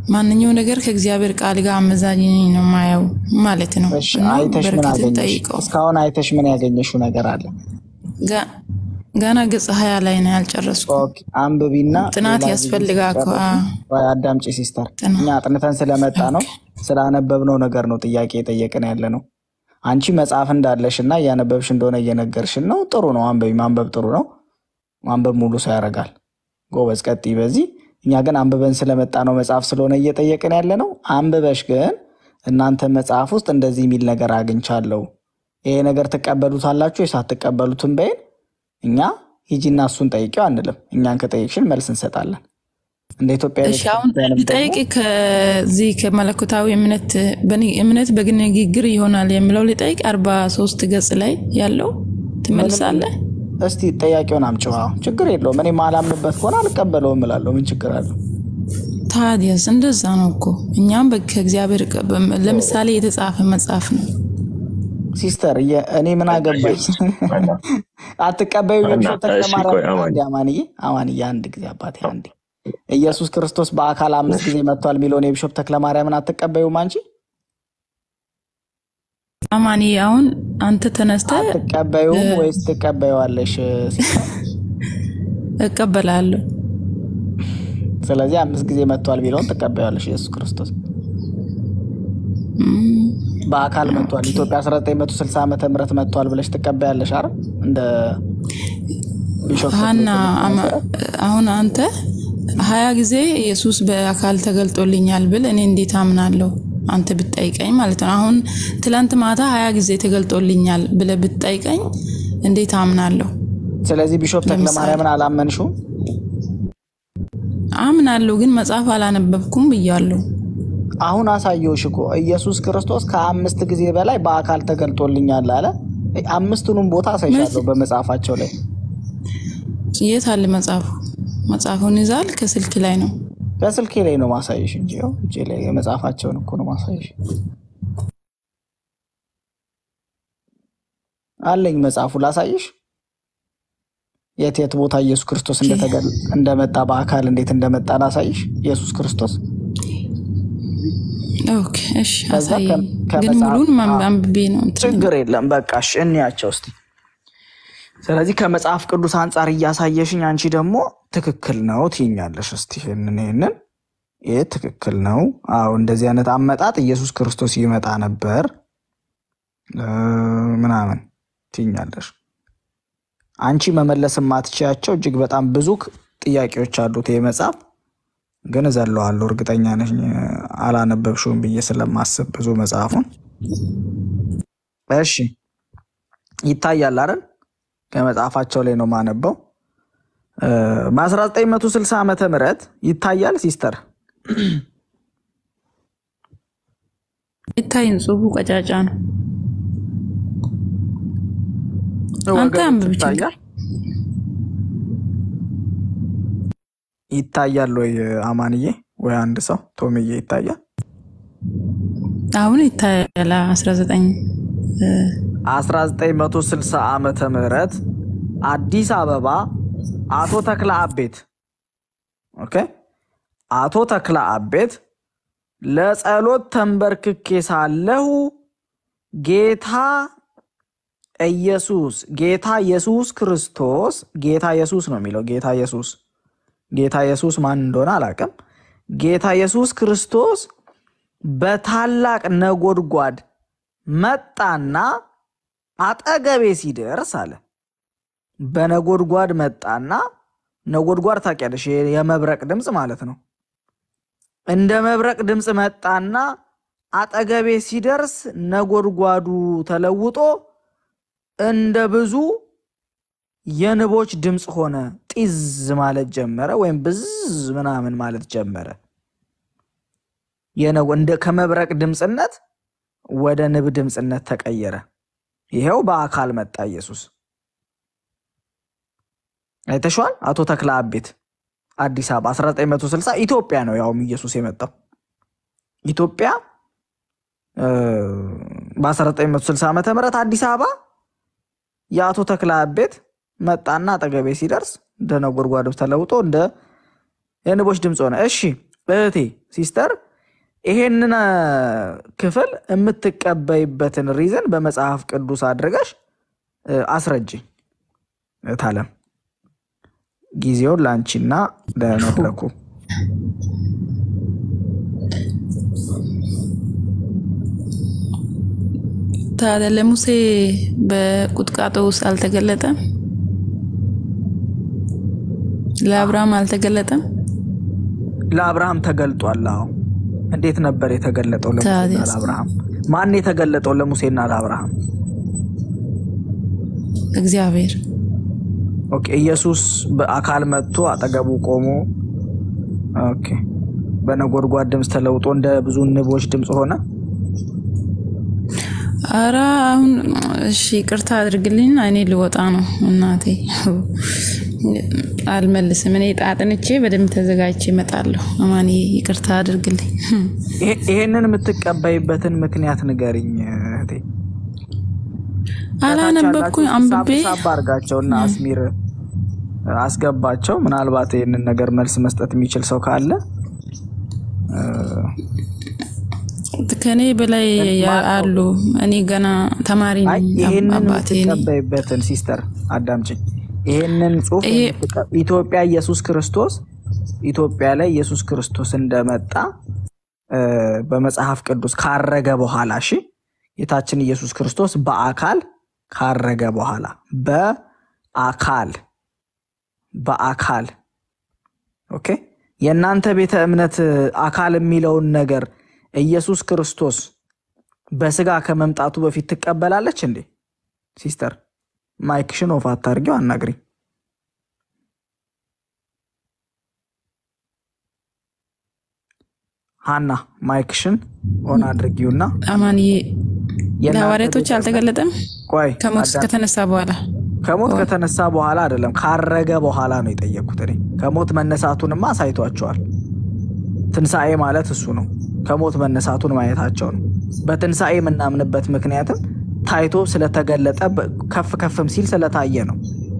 ማንኛው ነገር ከእግዚአብሔር ቃል ጋር አመዛኝ ነው ማየው ማለት ነው። እሺ እና አይተሽ ምን በረከትን አገኘሽ? ጠይቀው እስካሁን አይተሽ ምን ያገኘሽው ነገር አለ? ጋ- ገና ገጽ ሀያ ላይ ነው ያልጨረስኩ። ኦኬ አንብቢና ጥናት ሌላ ጊዜ ያስፈልጋል እኮ። ስትጨርሺ ወይ አዳምጪ ሲስተር። ጥናት። እኛ አጥንተን ስለመጣ ነው ስላነበብነው ነገር ነው ጥያቄ የጠየቅን ያለ ነው። አንቺ መጽሐፍ እንዳለሽ እና እያነበብሽ እንደሆነ እየነገርሽን ነው። ጥሩ ነው፣ አንበቢ። ማንበብ ጥሩ ነው። ማንበብ ሙሉ ሰው ያደርጋል። ጎበዝ፣ ቀጥይ በዚህ። እኛ ግን አንብበን ስለመጣ ነው መጽሐፍ ስለሆነ እየጠየቅን ያለ ነው። አንብበሽ ግን እናንተ መጽሐፍ ውስጥ እንደዚህ የሚል ነገር አግኝቻለሁ፣ ይሄ ነገር ትቀበሉታላችሁ ወይ ሳትቀበሉትም በይን እኛ ሂጂና እሱን ጠይቂው አንልም። እኛን ከጠየቅሽን መልስ እንሰጣለን። እንደ ኢትዮጵያ እሺ አሁን ቤተክርስቲያንም ልጠይቅ ደግሞ ከዚህ ከመለኮታዊ እምነት በኒ- እምነት በንግግር ይሆናል የሚለው ልጠይቅ አርባ ሶስት ገጽ ላይ ያለው ትመልሳለህ? እስቲ ጥያቄውን አምጪው። አዎ፣ ችግር የለውም። እኔ ማላምንበት ከሆነ አልቀበለውም እላለሁ። ምን ችግር አለው? ታዲያስ እንደዛ ነው እኮ እኛም በ- ከእግዚአብሔር ቀ- በ- ለምሳሌ የተጻፈ መጽሐፍ ነው። ሲስተር የ- እኔ ምን አገባኝ? አትቀበዩ እና የብሾ እሺ ቆይ ተክለማርያም አማን አንዴ አማንዬ አማንዬ አንድ ጊዜ አባቴ አንዴ ኢየሱስ ክርስቶስ በአካል አምስት ጊዜ መጥቷል የሚለውን የቢሾፕ ተክለማርያምን አትቀበዩም አንቺ? አማኒ አሁን አንተ ተነስተ አትቀበዩም ወይስ ትቀበዩዋለሽ? ሲስተር እቀበላለሁ። ስለዚህ አምስት ጊዜ መጥቷል የሚለውን ትቀበዩዋለሽ። ኢየሱስ ክርስቶስ እም፣ በአካል መጥቷል፣ ኢትዮጵያ 1960 ዓመተ ምህረት መጥቷል ብለሽ ትቀበያለሽ? አረ እንደ ቢሾፕ ሀና ተክለ አማ- አሁን አንተ ሀያ ጊዜ ኢየሱስ በአካል ተገልጦልኛል ብል እኔ እንዴት አምናለሁ? አንተ ብትጠይቀኝ ማለት ነው። አሁን ትላንት ማታ ሀያ ጊዜ ተገልጦልኛል ብለህ ብትጠይቀኝ እንዴት አምናለሁ? ስለዚህ ቢሾፕ ተክለ ማርያምን አላመንሽውም? አምናለሁ ግን መጽሐፍ አላነበብኩም ብያለሁ። አሁን አሳየውሽ እኮ ኢየሱስ ክርስቶስ ከአምስት ጊዜ በላይ በአካል ተገልጦልኛል አለ። አምስቱንም ቦታ አሳይሻለሁ በመጽሐፋቸው ላይ። የት አለ መጽሐፉ? መጽሐፉን ይዛል ከስልክ ላይ ነው። በስልኬ ላይ ነው ማሳይሽ እንጂ ያው እጄ ላይ የመጽሐፋቸውን እኮ ነው ማሳይሽ። አለኝ መጽሐፉ ላሳይሽ። የት የት ቦታ ኢየሱስ ክርስቶስ እንደተገል- እንደመጣ በአካል እንዴት እንደመጣ ላሳይሽ። ኢየሱስ ክርስቶስ ኦኬ እሺ፣ ከዛ አሳየኝ። ከ- ግን ከመጽሐፍ- ሙሉን ማንብ- አዎ። አንብቤ ነው እንትን ችግር የለም በቃ እሺ፣ እንያቸው እስቲ። ስለዚህ ከመጽሐፍ ቅዱስ አንጻር እያሳየሽኝ አንቺ ደግሞ ትክክል ነው ትይኛለሽ። እስቲ ይህንን ይህንን ይህ ትክክል ነው፣ አዎ እንደዚህ አይነት አመጣጥ ኢየሱስ ክርስቶስ ይመጣ ነበር እ ምናምን ትይኛለሽ። አንቺ መመለስ የማትችያቸው እጅግ በጣም ብዙ ክ- ጥያቄዎች አሉት ይህ መጽሐፍ ግን እዘለዋለሁ። እርግጠኛ ነኝ አላነበብሽውም ብዬ ስለማስብ ብዙ መጽሐፉን እሺ ይታያል አይደል? ከመጽሐፋቸው ላይ ነው ማነበው። እ በ1960 ዓመተ ምህረት ይታያል ሲስተር ይታይን ጽሁፉ ቀጫጫ ነው። አንተ ወገኖች አንብብ ችግር ይታያል ይታያል ወይ አማንዬ ወይ አንድ ሰው ቶምዬ ይታያል? አሁን ይታያል 19 እ፣ 1960 ዓመተ ምህረት አዲስ አበባ አቶ ተክለ አቤት ኦኬ አቶ ተክለ አቤት ለጸሎት ተንበርክኬ ሳለሁ ጌታ ኢየሱስ ጌታ ኢየሱስ ክርስቶስ ጌታ ኢየሱስ ነው የሚለው ጌታ ኢየሱስ ጌታ ኢየሱስ ማን እንደሆነ አላውቅም። ጌታ ኢየሱስ ክርስቶስ በታላቅ ነጎድጓድ መጣና አጠገቤ ሲደርስ አለ። በነጎድጓድ መጣና ነጎድጓድ ታውቂያለሽ፣ የ- የመብረቅ ድምፅ ማለት ነው። እንደ መብረቅ ድምፅ መጣና አጠገቤ ሲደርስ ነጎድጓዱ ተለውጦ እንደ ብዙ የንቦች ድምፅ ሆነ። ጢዝ ማለት ጀመረ፣ ወይም ብዝ ምናምን ማለት ጀመረ። የነ- እንደ ከመብረቅ ድምፅነት ወደ ንብ ድምፅነት ተቀየረ። ይሄው በአካል መጣ ኢየሱስ። አይተሸዋል። አቶ ተክለ አቤት አዲስ አበባ 1960 ኢትዮጵያ ነው ያውም ኢየሱስ የመጣው ኢትዮጵያ እ፣ በ1960 ዓመተ ምህረት አዲስ አበባ የአቶ ተክለ አቤት መጣና አጠገቤ ሲደርስ እንደ ነጎድጓድ ተለውጦ እንደ የንቦች ድምፅ ሆነ። እሺ እህቴ ሲስተር ይሄንን አ፣ ክፍል የምትቀበይበትን ሪዝን በመጽሐፍ ቅዱስ አድርገሽ እ፣ አስረጅኝ። እታለም ጊዜውን ለአንቺና ለመድረኩ ታዲያ ለሙሴ በቁጥቋጦ ውስጥ አልተገለጠም? ለአብርሃም አልተገለጠም? ለአብርሃም ተገልጧል። አዎ እንዴት ነበር የተገለጠው ለሙሴና ታዲያስ? ለአብርሃም? ማን የተገለጠው ለሙሴና ለአብርሃም? እግዚአብሔር ኦኬ ኢየሱስ በአካል መጥቶ አጠገቡ ቆሞ ኦኬ በነጎድጓድ ድምፅ ተለውጦ እንደ ብዙ ንቦች ድምፅ ሆነ። አረ አሁን እሺ፣ ይቅርታ አድርግልኝና እኔ ልወጣ ነው እናቴ። አልመልስም። እኔ ጣጥንቼ በደንብ ተዘጋጅቼ እመጣለሁ። አማን ይቅርታ አድርግልኝ። ይሄ- ይሄንን የምትቀበይበትን ምክንያት ንገሪኝ እህቴ። አላነበብኩኝ አንብቤ ሳብ አርጋቸው እና አስሚር አስገባቸው። ምናልባት ይህንን ነገር መልስ መስጠት የሚችል ሰው ካለ ከኔ በላይ ያ- አሉ። እኔ ገና ተማሪ አይ ነኝ። ይሄንን አባቴ እኔ የምትቀበይበትን ሲስተር አዳምጭኝ። ይሄንን ጽሁፍ ይሄ- የምትቀ- ኢትዮጵያ ኢየሱስ ክርስቶስ ኢትዮጵያ ላይ ኢየሱስ ክርስቶስ እንደመጣ እ፣ በመጽሐፍ ቅዱስ ካረገ በኋላ እሺ፣ ጌታችን ኢየሱስ ክርስቶስ በአካል ካረገ በኋላ በአካል በአካል ኦኬ። የእናንተ ቤተ እምነት እ፣ አካል የሚለውን ነገር ኢየሱስ ክርስቶስ በስጋ ከመምጣቱ በፊት ትቀበላለች እንዴ? ሲስተር ማይክሽን ኦፍ አታርጊው፣ አናግሪ። ሀና ማይክሽን ኦን አድርጊውና አማንዬ የእናንተ ለሐዋርያቶች ቤተ- አልተገለጠም? ቆይ ከሞት አዳም- ከተነሳ በኋላ ከሞት ከተነሳ በኋላ አይደለም ካረገ በኋላ ነው የጠየቅኩት እኔ። ከሞት መነሳቱንማ አሳይቷቸዋል። ትንሣኤ ማለት እሱ ነው። ከሞት መነሳቱን ማየታቸው ነው። በትንሣኤ የምናምንበት ምክንያትም ታይቶ ስለተገለጠ በ- ከፍ ከፍም ሲል ስለታየ ነው።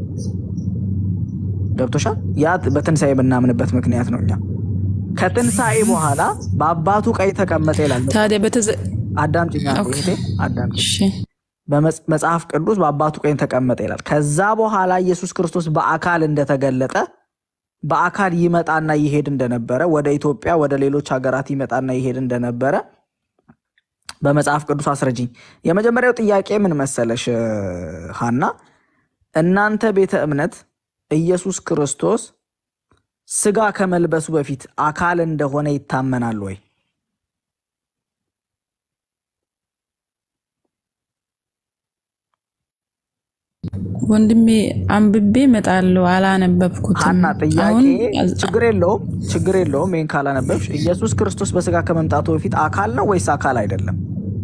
ገብቶሻል? ያ በትንሣኤ የምናምንበት ምክንያት ነው። እኛ ከትንሣኤ በኋላ በአባቱ ቀኝ ተቀመጠ ይላል። ታዲያ በተዘ አዳምጪኝ አንዴ ኦኬ። እህቴ፣ አዳምጪኝ። እሺ በመጽሐፍ ቅዱስ በአባቱ ቀኝ ተቀመጠ ይላል። ከዛ በኋላ ኢየሱስ ክርስቶስ በአካል እንደተገለጠ በአካል ይመጣና ይሄድ እንደነበረ ወደ ኢትዮጵያ ወደ ሌሎች ሀገራት ይመጣና ይሄድ እንደነበረ በመጽሐፍ ቅዱስ አስረጅኝ። የመጀመሪያው ጥያቄ ምን መሰለሽ እ፣ ሀና፣ እናንተ ቤተ እምነት ኢየሱስ ክርስቶስ ስጋ ከመልበሱ በፊት አካል እንደሆነ ይታመናል ወይ? ወንድሜ አንብቤ እመጣለሁ። አላነበብኩትም። ሀና ጥያቄ አሁን ችግር የለውም ችግር የለውም። ይህን ካላነበብሽ ኢየሱስ ክርስቶስ በስጋ ከመምጣቱ በፊት አካል ነው ወይስ አካል አይደለም?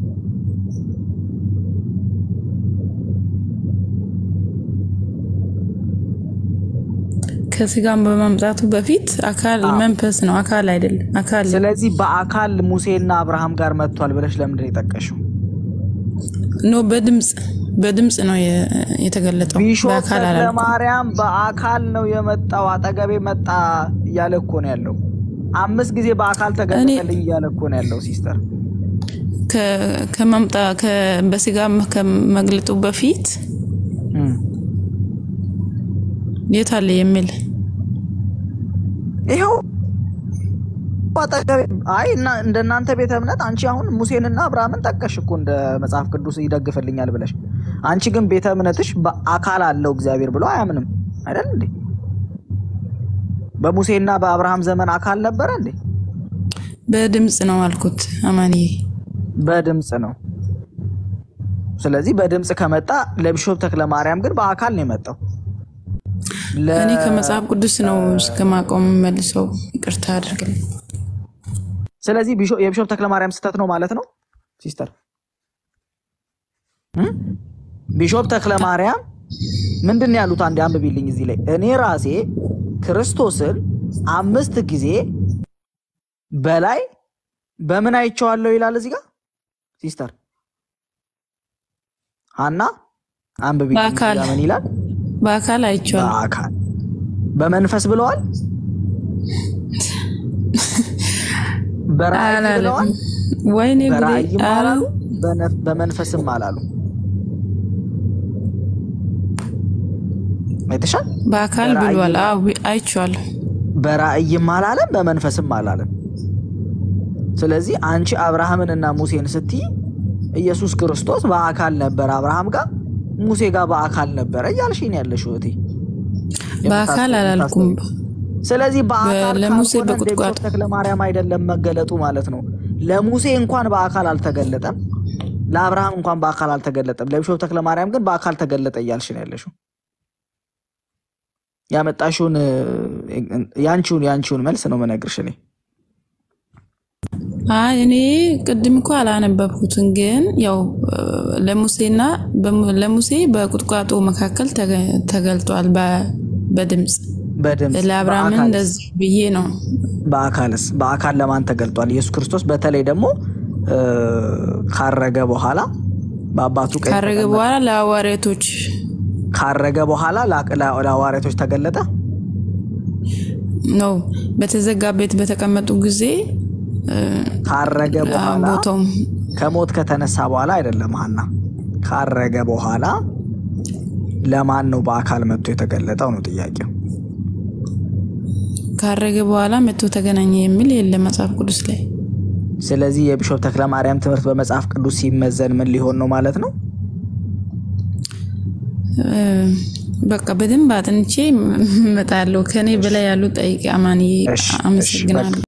ከስጋም በማምጣቱ በፊት አካል መንፈስ ነው፣ አካል አይደለም። አካል ስለዚህ በአካል ሙሴና አብርሃም ጋር መጥቷል ብለሽ ለምንድን ነው የጠቀሽው? ኖ በድምፅ በድምፅ ነው የ- የተገለጠው። ቢሾፕ በአካል አላልኩም። ተክለማርያም በአካል ነው የመጣው፣ አጠገቤ መጣ እያለ እኮ ነው ያለው። አምስት ጊዜ በአካል ተገለጠልኝ እያለ እኮ ነው ያለው ሲስተር። ከ- ከማምጣ ከ- በስጋ ከመግለጡ በፊት እም። የት አለ የሚል ይኸው አጠገቤ አይ እና እንደ እናንተ ቤተ እምነት አንቺ አሁን ሙሴንና አብርሃምን ጠቀሽ እኮ እንደ መጽሐፍ ቅዱስ ይደግፍልኛል ብለሽ፣ አንቺ ግን ቤተ እምነትሽ በአካል አለው እግዚአብሔር ብሎ አያምንም አይደል እንዴ? በሙሴና በአብርሃም ዘመን አካል ነበረ እንዴ? በድምፅ ነው አልኩት። አማንዬ በድምፅ ነው። ስለዚህ በድምፅ ከመጣ ለቢሾፕ ተክለ ማርያም ግን በአካል ነው የመጣው። ለ- እኔ ከመጽሐፍ ቅዱስ ነው እስከማቆም መልሰው ይቅርታ አድርግልኝ። ስለዚህ ቢሾ- የቢሾፕ ተክለ ማርያም ስህተት ነው ማለት ነው ሲስተር እ? ቢሾፕ ተክለ ማርያም ምንድን ነው ያሉት? አንዴ አንብቢልኝ እዚህ ላይ እኔ ራሴ ክርስቶስን አምስት ጊዜ በላይ በምን አይቼዋለሁ ይላል እዚህ ጋር ሲስተር ሀና አንብቢልኝ እዚህ በአካል ጋር ምን ይላል? በአካል አይቼዋለሁ። በአካል በመንፈስ ብለዋል። በራእይ አላለም። ብለዋል። ወይኔ ጉዴ! በራእይም ኧረ አላሉ፣ በነ- በመንፈስም አላሉ። አይተሻል? በአካል በራእይ ብሏል። አዎ አይቼዋለሁ። በራእይም አላለም፣ በመንፈስም አላለም። ስለዚህ አንቺ አብርሃምንና ሙሴን ስትይ ኢየሱስ ክርስቶስ በአካል ነበር አብርሃም ጋር ሙሴ ጋር በአካል ነበረ እያልሽኝ ያለሽ እህቴ። በአካል አላልኩም። ስለዚህ በአካል ለሙሴ ካልሆነ እንደ በቁጥቋጦ ቢሾፕ ተክለ ማርያም አይደለም መገለጡ ማለት ነው። ለሙሴ እንኳን በአካል አልተገለጠም፣ ለአብርሃም እንኳን በአካል አልተገለጠም። ለቢሾፕ ተክለ ማርያም ግን በአካል ተገለጠ እያልሽ ነው ያለሽው። ያመጣሽውን ያንቺውን ያንቺውን መልስ ነው መነግርሽ እኔ አይ እኔ ቅድም እኮ አላነበብኩትም፣ ግን ያው ለሙሴና በሙ- ለሙሴ በቁጥቋጦ መካከል ተገ- ተገልጧል በ- በድምፅ በድምፅ ለአብርሃምን በአካልስ? እንደዚህ ብዬ ነው። በአካልስ በአካል ለማን ተገልጧል? ኢየሱስ ክርስቶስ በተለይ ደግሞ እ፣ ካረገ በኋላ በአባቱ ቀኝ ካረገ ተቀመጠ። በኋላ ለሐዋርያቶች ካረገ በኋላ ላ- ላ- ለሐዋርያቶች ተገለጠ። ነው በተዘጋ ቤት በተቀመጡ ጊዜ እ፣ ካረገ በኋላ ቦታውም ከሞት ከተነሳ በኋላ አይደለም ሀና፣ ካረገ በኋላ ለማን ነው በአካል መጥቶ የተገለጠው ነው ጥያቄው። ካረገ በኋላ መጥቶ ተገናኘ የሚል የለም መጽሐፍ ቅዱስ ላይ። ስለዚህ የቢሾፕ ተክለ ማርያም ትምህርት በመጽሐፍ ቅዱስ ሲመዘን ምን ሊሆን ነው ማለት ነው? እ፣ በቃ በደንብ አጥንቼ እመጣለሁ። ከኔ በላይ ያሉ ጠይቄ አማንዬ እሺ፣ እሺ፣ አመሰግናለሁ።